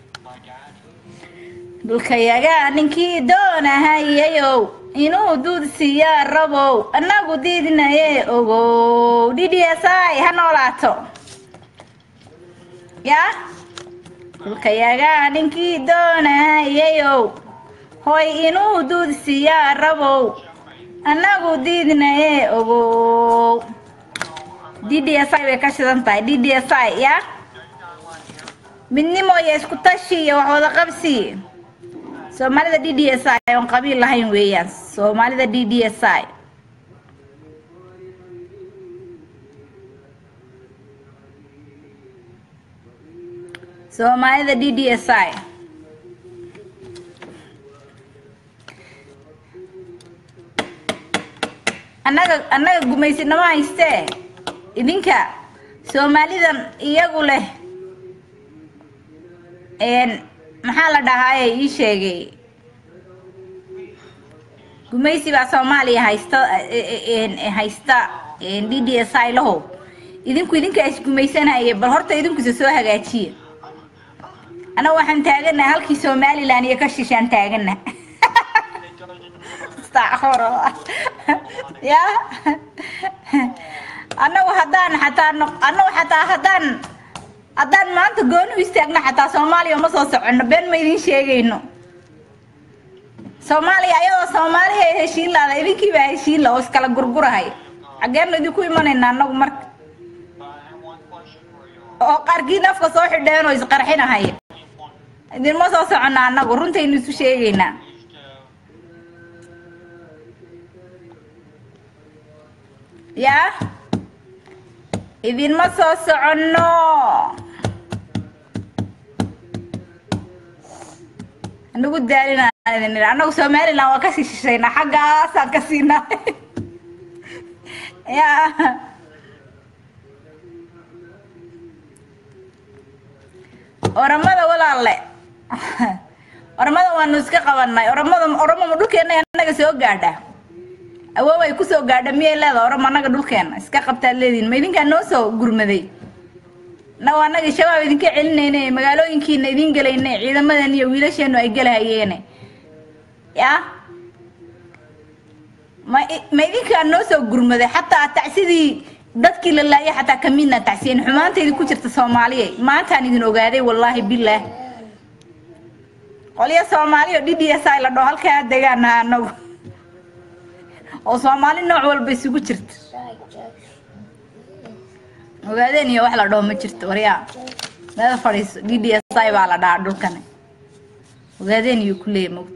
Speaker 1: dhulkayaga ninkii doonahayayow inuu duud siiyaa rabow annagu diidnaye ogow dds ay ha noolaato ya dhulkayaga ninkii doonahayayow hoy inuu duud siiyaa rabow annagu diidnaye ogow DDSI bay ka shidan tahay DDSI ya midnimo iyo isku tashi iyo wax wada qabsi soomaalida DDSI oon qabiil lahayn weeyaan soomaalida DDSI soomaalida DDSI annaga annaga gumaysinimo haystee idinka soomaalidan iyagu leh een maxaa la dhahaaye ii sheegay gumaysi baa soomaaliya haysta een, haysta d d s i lahow idinku idinkaa isgumaysanaya bal horta idinkusa soo hagaajiya annaga waxaan taaganaha halkii somalilan iyo ka shishaan taagana astacfurullah ya annagu haddaan xataa noq annagu xataa haddaan haddaan maanta gooni u istaagno xataa soomaaliya uma soo soconno been ma idin sheegayno soomaaliya ayadoo soomaaliya ay heshiin laada idinkii baa heshiin la oo iskala gurgurahay xaggeenu idinku imanayna annagu marka oo qaarkiin afka soo xidheen oo isqarxinahaya idinma soo soconna annagu runtaynu isu sheegaynaa yaa idinma soo soconno anagu daalinaan idin idhi annagu somaliland waa kasii shishaynaa xaggaasaan ka siinaa yaa oramada walaalle oramada waanu iska qabanay oramada oromama dhulkeena annaga soo gaadha awoow ay kusoo gaadha miyay leeda oramo annaga dhulkeena iska qabtaad leedihin ma idinkaa noo soo gurmaday naw annaga shabaab idinka celinayne magaalooyinkiina idin gelayne ciidamadan iyo wiilasheenu ay gelahayeene ya ma ma idinkaa noo soo gurmaday xataa tacsidii dadkii la laayay xataa kamidna tacsiyen xumaanta idinku jirta soomaaliya maantaan idin ogaaday wallaahi bilaah qolyo soomaaliya oo d d s i la dhaho halkaa degaanaha anagu oo soomaali nooc walba isugu jirta ogaadeen iyo wax la dhaho ma jirto waryaa meel fadhiiso d d s i baa la dhahaa dhulkani ogaadeen iyo kuleeya mogta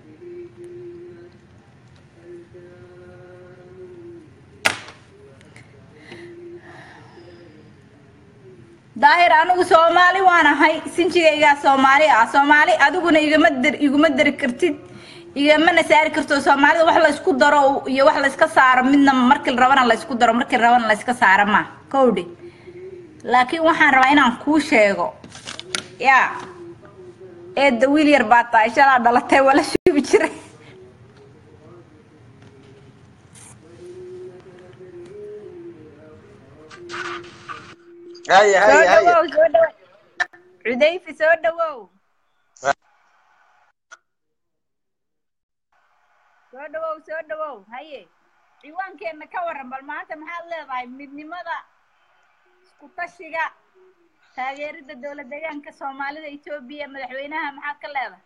Speaker 1: daahir anigu soomaali waan ahay sinjigaygaa soomaali ah soomaali adiguna igama dar iguma dari kartid igamana saari karto soomaalida wax la isku daro iyo wax la iska saaro midna markii la rabana la isku daro markii la rabana la iska saaro ma kowdhe laakiin waxaan rabaa inaan kuu sheego yaa eedda wiil yar baa tahay shalaa dhalatay waa la shubi jiray
Speaker 5: haya
Speaker 1: soo
Speaker 5: haya haya
Speaker 1: dhawow soo dhawow cudayfi soo dhawow soo dhawow soo dhawow haye ciwaankeenna ka waran bal maanta maxaad leedahay midnimada isku tashiga taageerida dowlad deegaanka soomaalida etoobiya madaxweynaha maxaad ka leedahay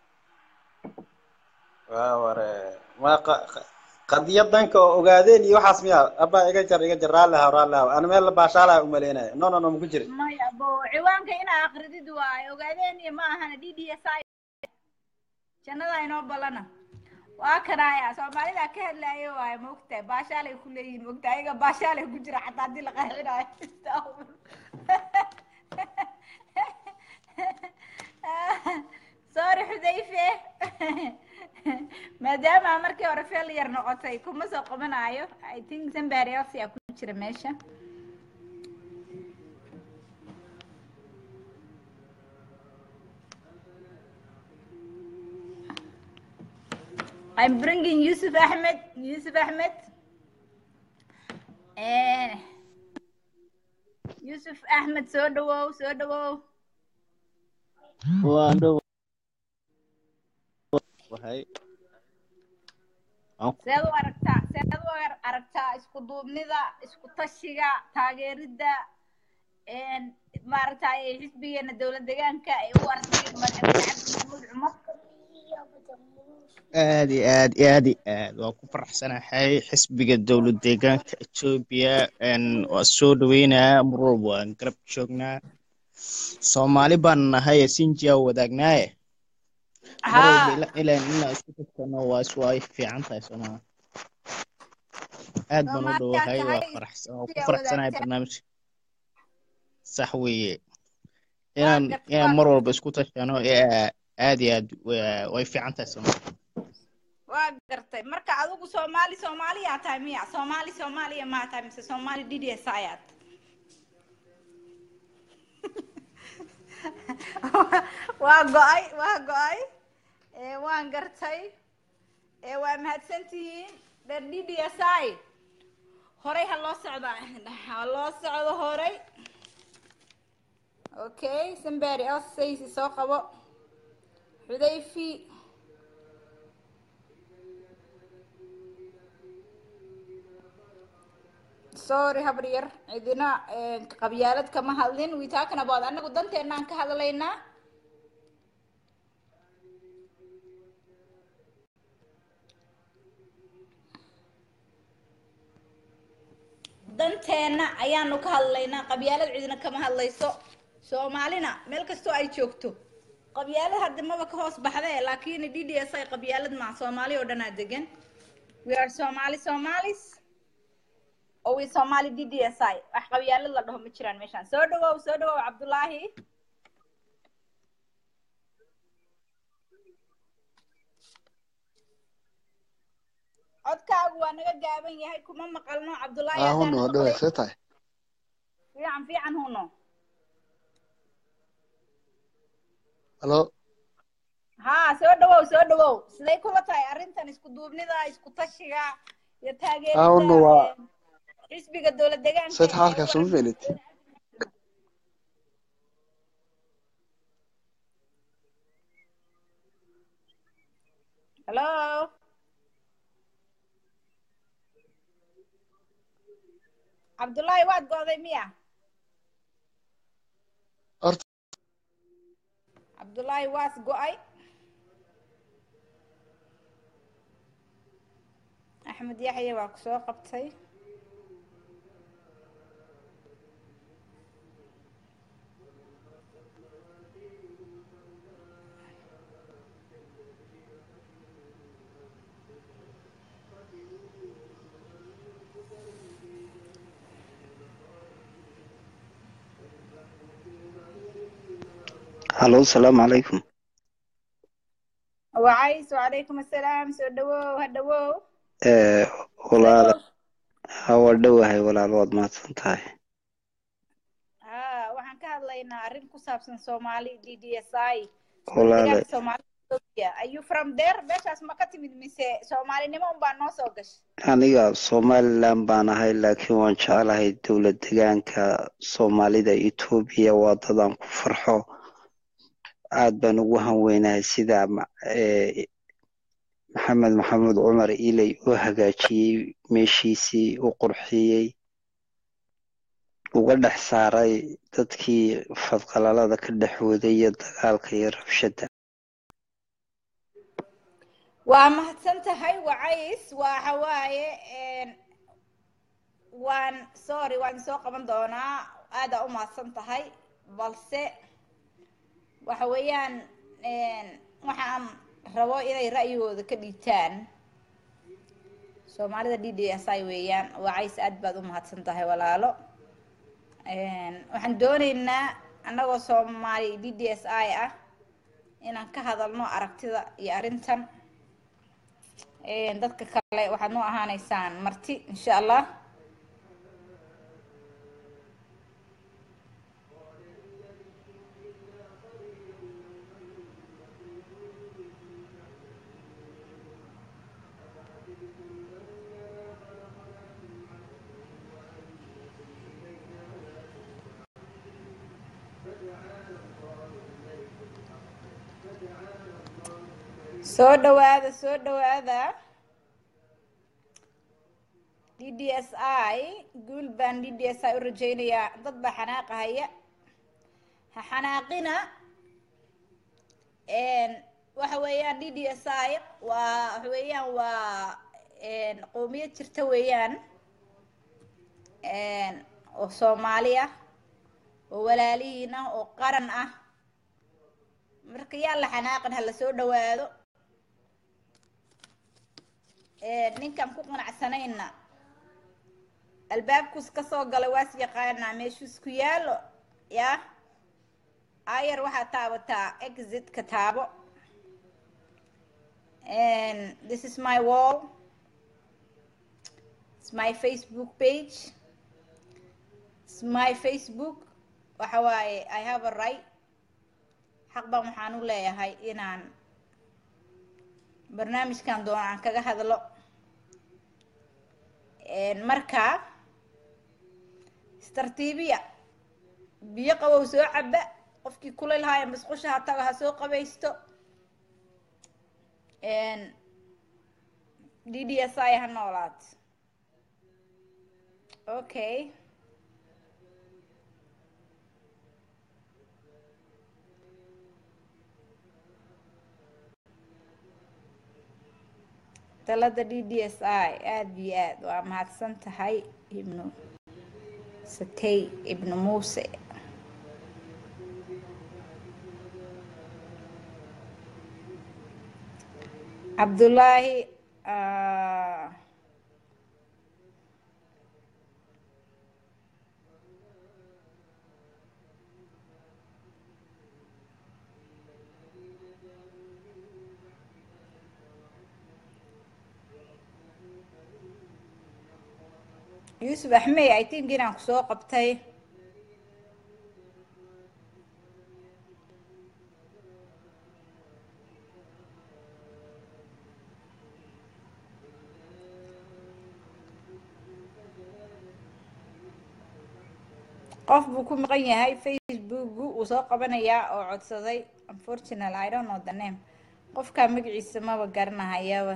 Speaker 6: waa ware ma qa- qa- qadiyadanka oo ogaadeen iyo waxaas miya abba iga jar iga jar raalli haw raalli haw ana meel la baashaalaha umaleynaya no no no maku jiri
Speaker 1: maya bo ciwaanka inaa akridid waaye ogaadeen iyo ma ahana d d s i jannada inoo ballana waa kanaya soomaalida ka hadlaayo waaye maogtahay baashaalay ku leeyihin maogtahay ayaga baashaalay ku jira xataa haddii la qarxinayo sorry xudayfe maadaama markii hore feel yar noqotay kuma soo qabanayo i think somebody else yaa ku jira meesha I'm bringing Yusuf Ahmed. Yusuf Ahmed. Eh, Yusuf Ahmed soo dhawow soo dhawow
Speaker 7: waan dhow wahay aan
Speaker 1: seed u aragtaa seed u ar- aragtaa isku duubnida isku tashiga taageerida een, maaragtay xisbigeena dowlad deegaanka ay u arkeen madaxweyne cabdi maxamuud cumar
Speaker 7: aad iyo aad iyo aad iyo aad waan ku faraxsanahay xisbiga dowlad deegaanka etoobiya n waa soo dhaweynayaa mar walba waan garab joognaa soomaali baan nahay sinjiya wadaagnaaye mar walba
Speaker 1: haa
Speaker 7: ila- ilaan inaan isku tagtano waa is waa fiican tahay soomaa aad baan u
Speaker 1: soomaaliyaa
Speaker 7: dhowahay waa
Speaker 1: tahay
Speaker 7: faraxsan waan ku
Speaker 1: siyaa
Speaker 7: faraxsanahay
Speaker 1: wadaagtaa
Speaker 7: barnaamijka sax weeye
Speaker 1: waa
Speaker 7: inaan
Speaker 1: garta
Speaker 7: inaan
Speaker 1: waa
Speaker 7: mar walba isku tashano ee aad iyo aad waa- way fiican tahay soomaa
Speaker 1: waa gartay marka adigu soomaali soomaaliyaa tahay miya soomaali soomaaliya maa tahay mise soomaali d d s ayaad waa go-ay waa go-ay ee waan gartay ee waa mahadsantihiin dher d d s i horay ha loo socda ha loo socdo horay okay somebody else saysi soo qabo xudayfi sorry habar yar cidina qabyaalad kama hadlin we talking about anagu danteenaan ka hadlaynaa danteenna ayaanu ka hadlaynaa qabyaalad cidina kama hadlayso soomaalina meel kastoo ay joogto qabyaalad hadda maba ka hoos baxde laakiin d d s i qabyaalad maa soomaali oo dhanaa degan we are somali somalis oo we somali d d s i wax qabyaalad la dhaho ma jiraan meeshaan soo dhawow soo dhawow cabdullaahi codkaagu waa naga gaaban yahay kuma maqalno cabdullaahi
Speaker 8: aa
Speaker 1: haddaan
Speaker 8: huno
Speaker 1: maqlay
Speaker 8: dhawe see tahay
Speaker 1: fiican fiican huno
Speaker 8: halo
Speaker 1: haa soo dhawow soo dhawow siday kula tahay arrintan isku duubnida isku tashiga iyo
Speaker 8: aa huno
Speaker 1: taageerida
Speaker 8: waa
Speaker 1: ee, xisbiga dowlad deegaanka
Speaker 8: seed
Speaker 1: ee
Speaker 8: xaalkaas uma
Speaker 1: waran
Speaker 8: felid
Speaker 1: hello cabdullaahi waad go'day miya
Speaker 8: horta
Speaker 1: cabdullaahi waas go'ay axmed yaxya waa ku soo qabtay
Speaker 9: halo asalaamu calaykum
Speaker 1: wacays wacalaykum assalaam soo dhawow ha dhawow
Speaker 9: Eh,
Speaker 1: soo
Speaker 9: walaala
Speaker 1: dhawow
Speaker 9: ha waa dhowahay walaal waad mahadsan tahay
Speaker 1: haa waxaan ka hadlaynaa arrin ku saabsan soomaali d d s i dowlad
Speaker 9: walaale
Speaker 1: deegaanka soomaalida Ethiopia. are you from there meeshaas ma ka timid mise soomaalinimo unbaa noo soo gashay
Speaker 9: aniga somaliland baan ahay laakiin waan jeclahay dowlad degaanka soomaalida etoobiya waa dadaan ku farxo aad baan ugu hanweynahay sida ma- eh, maxamed maxamuud cumar iley u hagaajiyey meeshiisii u qurxiyey uga dhex saaray dadkii fadqalalada ka dhex waday iyo dagaalka iyo rabshada
Speaker 1: waa mahadsan tahay wacays waxa waaye een, waan sorry waan soo qaban doonaa aadaa u mahadsan tahay balse waxa weeyaan een, waxaan rabo inay ra'yigooda ka dhiibtaan soomaalida d d s i weeyaan wacays aad baad u mahadsan tahay walaalo Een, waxaan dooneynaa annagoo soomaali d d s i ah inaan ka hadalno aragtida iyo arrintan Een, dadka kale waxaad noo ahaaneysaan marti insha allah soo dhawaada soo dhawaada d d s i guul baan d d s i u rajaynayaa dad baa xanaaqahaya ha xanaaqina Een, waxa weeyaan d d s i waa waxa weeyaan waa een, qowmiyad jirta weeyaan Een, oo soomaali ah oo walaalihiin ah oo qaran ah marka yaa la xanaaqin ha la soo dhawaado Een, ninkaan ku qanacsanayna albaabkus ka soo galay waas yaqaanaa meeshuus ku yaalo yaa ayar waxaa taabataa exitka taabo and this is my wall it's my facebook page it's my facebook waxa waaye i have a right xaq baan waxaan u leeyahay inaan barnaamijkan doono aan kaga hadlo marka istartiibiya biyo qabow soo caba qofkii kulayl haaya masqusha ha tago ha soo qabaysto d d s i ha noolaad okay talada d d s i aada iyo aad waa mahadsan tahay ibnu sakey ibnu muuse cabdullaahi yuusuf axmey i think inaan kusoo qabtay qof buu ku maqan yahay facebooku uu soo qabanayaa oo codsaday unfortunal i don't know the name qofkaa magaciisa maba garanahayaba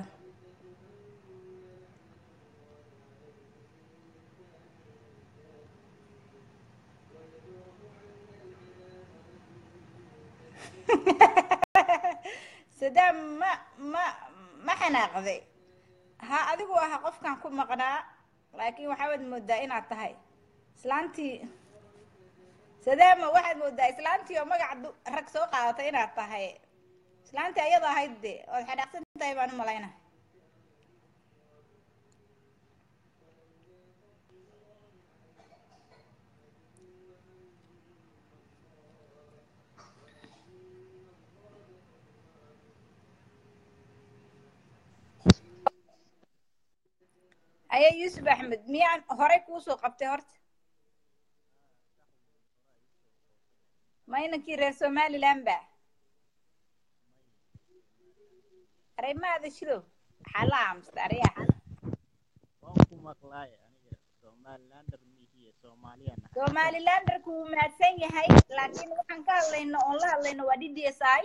Speaker 1: sadaam ma ma ma xanaaqday ha adigu aha qofkan ku maqnaa laakiin waxaad moodaa inaad tahay islaantii sadaama waxaad moodaa islaantii oo magaca rag soo qaadatay inaad tahay islaantii ayada ahayd de ood xanaaqsan tahay baan u malayna ayaa yuusuf axmed miyaan horey kuusoo qabtay horta ma inankii reer somaliland ba areymaada shidow maxaa la aamusta areyaa somalilanderku wuu mahadsan yahay laakiin waxaan ka hadlayno oon la hadlayno waa d d s i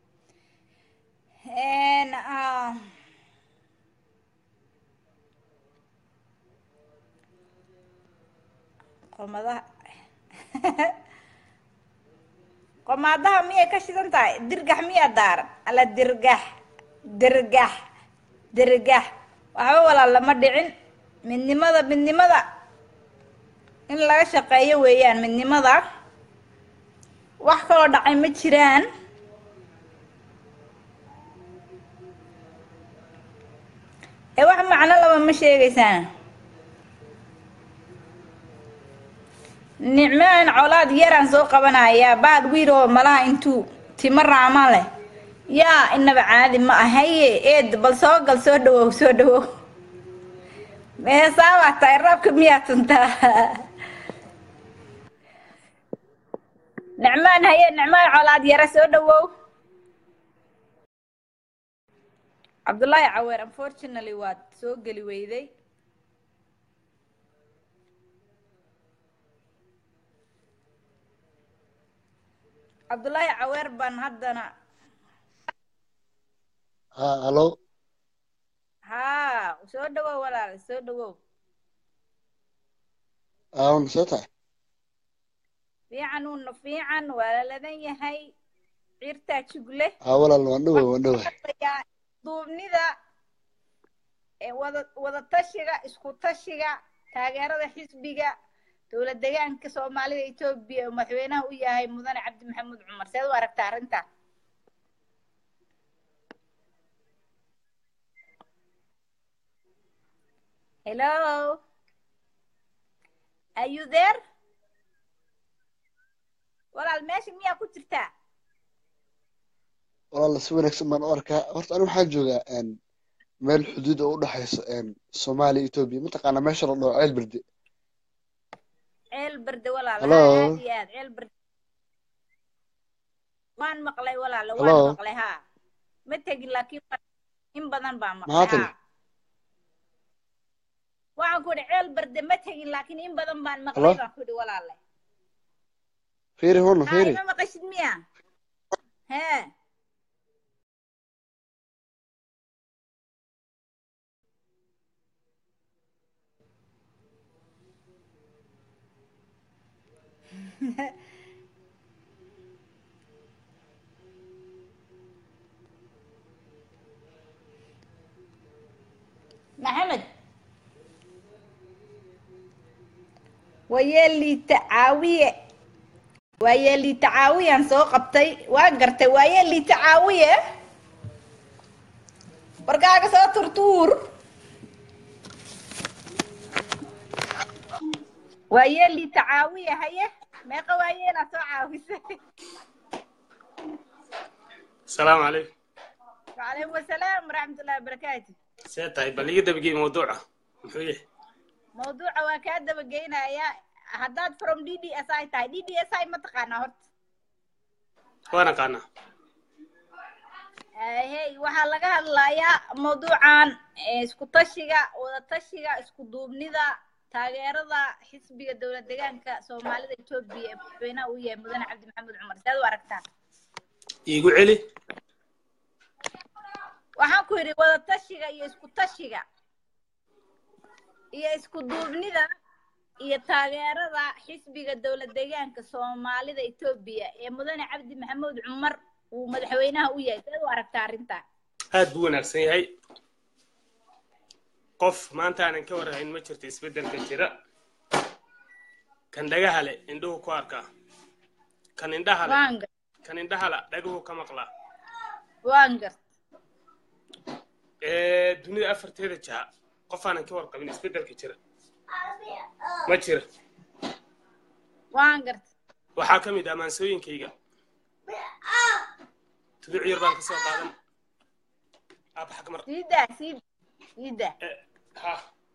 Speaker 1: qomadaha qomaadaha miyay ka shidan tahay dirgax miyaa daaran alla dirgax dirgax dirgax waxba walaal lama dhicin midnimada midnimada in laga shaqeeyo weeyaan midnimada wax kaloo dhacay ma jiraan ee wax macno laba ma sheegaysaan nicmaan colaad yaraan soo qabanayaa baad wiil oo malaha intuu timo raama leh yaa inaba caadi ma ahaye eed bal soo gal soo dhawow soo dhawow mehesaabaa tahay raabka miyaa tuntaa nicmaan haye nicmaan colaad yara soo dhawow cabdullaahi caweer unfortunately waad soo geli weyday cabdullaahi caweer baan haddana
Speaker 8: ha halo
Speaker 1: haa soo dhawow walaal soo dhawow
Speaker 8: aawna soo tahay
Speaker 1: fiican uuna fiican waa laladan yahay ciirtaa jugle
Speaker 8: ha walaal waan dhoway waan dhoway
Speaker 1: hadlayaa duubnida ee wada wada tashiga isku tashiga taageerada xisbiga dowlad deegaanka soomaalida etoobiya oo madaxweynaha u yahay mudane cabdi maxamuud cumar seed u aragtaa arrintaa hello are you there walaal meesha miyaa ku jirtaa
Speaker 8: walaal si wanaagsan baan u arkaa horta anigu waxaan joogaa meel xuduud oo u dhexaysa soomaaliya etoobiya mataqaanaa meesha la dhaho ceel berde
Speaker 1: ceel berde walaal
Speaker 8: Hello.
Speaker 1: aad iyo aad ceel berde waan maqlay walaalo
Speaker 8: Hello?
Speaker 1: waan maqlay haa ma tegin laakiin waan- in badan baan maqlay
Speaker 8: Maxaa tiri?
Speaker 1: haa waxaan ku idhi ceel barde ma tegin laakiin in badan baan maqlay
Speaker 8: Hello?
Speaker 1: baan ku idhi walaale
Speaker 8: fiiri huna
Speaker 1: haa
Speaker 8: fiiri
Speaker 1: ima maqashid miya hee maxamed wayeeliita caawiye waayeeliita caawiyaan soo qabtay waa gartay waayeeliita caawiye warkaaga soo turtuur waayeeliita caawiye haye meeqa waayeelaa soo caawisay
Speaker 10: السلام عليكم
Speaker 1: وعليكم السلام ورحمة الله وبركاته
Speaker 10: سيتاي بل يقدر بقي موضوعه محويه
Speaker 1: موضوع waa kaa daba geynaya haddaad from d d s i tahay d d s i ma taqaanaa horta
Speaker 10: وانا قانا
Speaker 1: hey waxaa laga hadlayaa mawduucan eh, isku tashiga wada tashiga isku duubnida taageerada xisbiga dowlad deegaanka soomaalida etoobiya ee madaxweynaha uu yahay mudane cabdi maxamed cumar sidaad u aragtaa
Speaker 10: يقول علي
Speaker 1: waxaan ku yidhi wada tashiga iyo isku tashiga iyo isku duubnida iyo taageerada xisbiga dowlad deegaanka soomaalida etoobiya ee mudane cabdi maxamuud cumar uu madaxweynaha u yahay sidaad u aragtaa arrintaa
Speaker 10: aad buu wanaagsan yahay qof maanta aanan ka warhayn ma jirto isbeddelka jira kan dhagaha leh indhuhu ku arkaa kan indhaha leh
Speaker 1: waan gar
Speaker 10: kan indhaha la dhaguhu ka maqlaa
Speaker 1: waan gart
Speaker 10: ee dunida afarteeda jaha qof aanan ka warqabin isbeddelka jira ma jira
Speaker 1: waan gart
Speaker 10: waxaa ka mid ah maansooyinkayga tuduc yar baan ka soo qaadan aab xakmar
Speaker 1: siidaa siid siida
Speaker 10: ha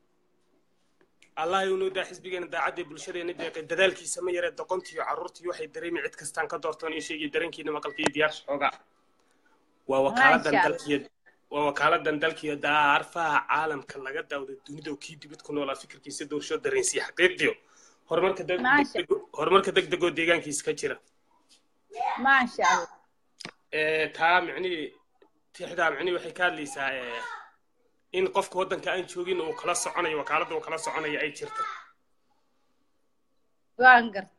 Speaker 10: allah inuu daa xisbigeena daacadda bulshadeena deeqay dadaalkiisa ma yaree doqontiyo carruurtiyo waxay dareemi cid kastaan ka doortoon ii sheegay dareenkiina maqalka iyo diyaar xoogaa waa wakaaladan
Speaker 1: Masha Allah.
Speaker 10: dalkiyo waa wakaaladan dalkiyo daarfaha caalamka laga daawday dunida oo kii dibad ku noolaa fikirkiisa doorasho dareensiya xaqiiqiyo horumarka deg-
Speaker 1: Masha.
Speaker 10: degdego- horumarka degdegoo deegaankiisa ka jira
Speaker 1: maasha allah
Speaker 10: ee taa micnihii tixdaa micnihii waxay ka hadlaysaa ee in qofka waddanka aan joogin uu kala soconayo wakaaladda uu kala soconayo ay jirto
Speaker 1: waan gart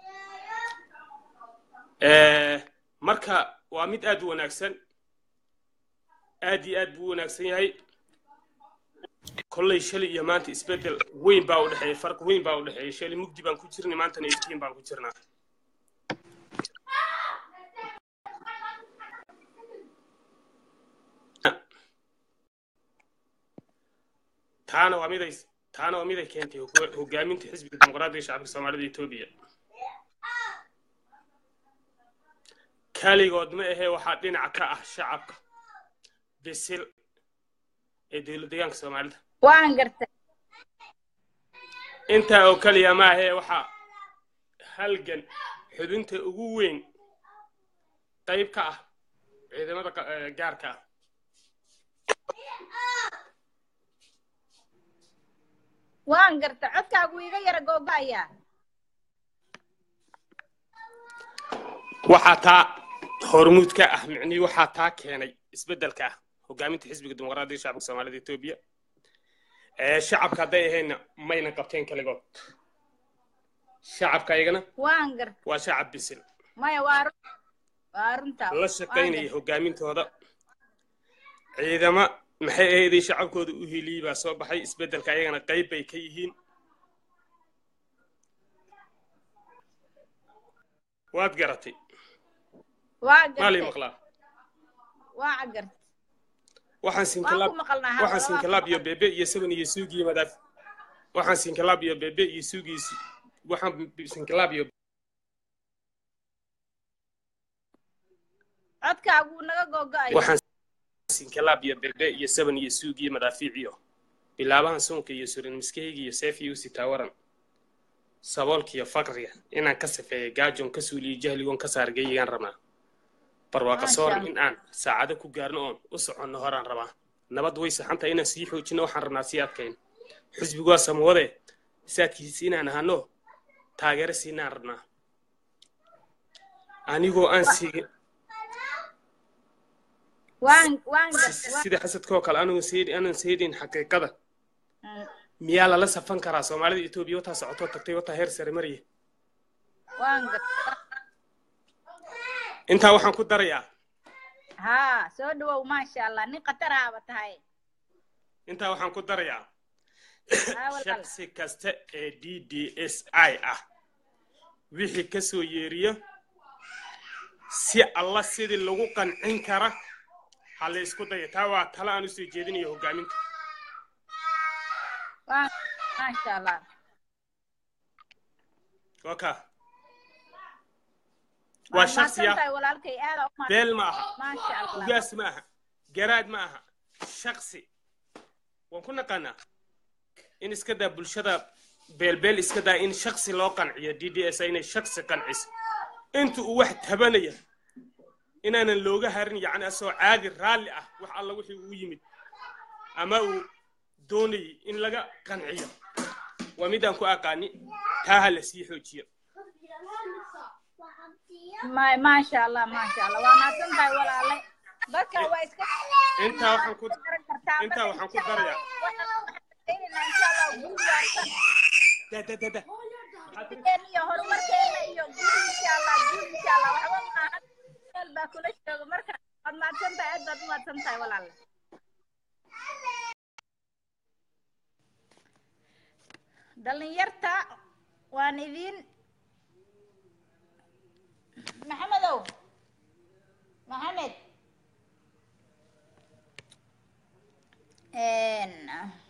Speaker 10: Ee, marka waa mid aad u wanaagsan aad iyo aad buu u wanaagsan yahay kolley shalay iyo maanta isbeddel weyn baa u dhexeeya farq weyn baa u dhexeeya shalay mugdi baan ku jirnay maantana iftiin baan ku jirnaa taana waa miday taana waa miday keentay hogo- hogaaminta xisbiga dimuqraadiga shacabka soomaalida etoobiya kaligood ma ahee waxaa dhinac ka ah shacabka bisil ee dowlad deegaanka soomaalida
Speaker 1: waan gartay
Speaker 10: intaa oo kaliya ma ahee waxaa halgan xudunta ugu weyn qayb ka ah ciidamada qa- eh, gaarka ah
Speaker 1: waan gartay codkaagu iga yara googa'aya
Speaker 10: waxaa taa hormuud ka ah micnihii waxaa taa keenay isbeddelka ah hogaaminta xisbiga dimuqraadiga shacabka soomaalida etoobiya ee shacabka hadday ahayna mayna qabteen kaligood shacabka ayagana
Speaker 1: waan gartay
Speaker 10: waa shacab bisil
Speaker 1: maya waa run waa runta
Speaker 10: la shaqaynaya hogaamintooda ciidama maxay ahaydii shacabkooda u heliyey baa soo baxay isbeddelka ayagana qayb bay ka yihiin waad garatay
Speaker 1: waa
Speaker 10: maalii
Speaker 1: gartay
Speaker 10: maqlaa
Speaker 1: waa gartay
Speaker 10: waxaan
Speaker 1: waan
Speaker 10: sinkilaab
Speaker 1: ku maqalnaa ha
Speaker 10: waxaan
Speaker 1: waan ku
Speaker 10: sinkilaab iyo
Speaker 1: maqal
Speaker 10: bebe iyo seven iyo suugii madaaf waxaan sinkilaab iyo bebe iyo suugii waxaan sinkilaab iyo
Speaker 1: codkaagu naga googa'aya
Speaker 10: waxaan sinkilaab iyo bebe iyo seven iyo suugii madaafiic iyo bilaabahan suunka iyo surin miskahayga iyo seef iyo usitaa waran saboolka iyo faqriga inaan ka safeeya gaajoon ka suuliyo jahligoon ka saargeyigaan rabnaa barwaaqa
Speaker 1: maasha
Speaker 10: sooran
Speaker 1: allah
Speaker 10: in aan saacado ku gaarno oon u soconno horaan rabaa nabad way saxantahay inaan sii xoojino waxaan rabnaa sii adkayn xisbigu waa samawade saadkiisa inaan ahano taageero siinaan rabnaa anigoo aan siigin
Speaker 1: waan waan
Speaker 10: si-
Speaker 1: gartay waan
Speaker 10: sida xasadkoo kale anigoo seedi aanan seedin xaqiiqada
Speaker 1: Mm,
Speaker 10: miyaa lala safan karaa soomaalida etoobiya wataa socotoo tagtay wataa heer sare maraya
Speaker 1: waan gartay
Speaker 10: intaa waxaan ku darayaa
Speaker 1: haa soo dhawow maasha allah nin khataraaba tahay
Speaker 10: intaa waxaan ku darayaa
Speaker 1: haa walaal
Speaker 10: shaksi kasta ee d d s i ah wixii ka soo yeeriyo si alla sidii lagu qancin kara ha la isku daya taa waa talo aan usoo jeedinayo hogaaminta
Speaker 1: waan maasha allah
Speaker 10: waka waa
Speaker 1: waad
Speaker 10: shaksi
Speaker 1: mahadsan
Speaker 10: ah
Speaker 1: tahay walaalkay aada u mahadsan
Speaker 10: beel ma aha
Speaker 1: maasha allah
Speaker 10: ugaas ma aha garaad ma aha shaksi waan ku naqaanaa in iska daa bulshada beelbeel iska daa in shaksi loo qanciyo d d s inay shaksi qanciso inta uu wax tabanaya inaanan looga harin yacni asoo caadi raalli ah wax alla wixii uu yimid ama uu doonayay in laga qanciyo waa midaan ku aqaani taa ha la sii xoojiyo
Speaker 1: ma maasha allah maasha allah waa mahadsan tahay walaale dadka waa iska
Speaker 10: intaa waxaan ku
Speaker 1: garan kartaa
Speaker 10: intaa
Speaker 1: marka
Speaker 10: waxaan ku
Speaker 1: insha allah
Speaker 10: darayaa
Speaker 1: waxaan waxaan insha allah guul waarsan
Speaker 10: da da da da
Speaker 1: Horumarkeena iyo horumarkeena iyo guul insha allah guul insha allah waxba maahan meel baa kula jooga marka waad mahadsan tahay aad baad u mahadsan tahay walaale dhalinyarta waan idin maxamedow maxamed Een,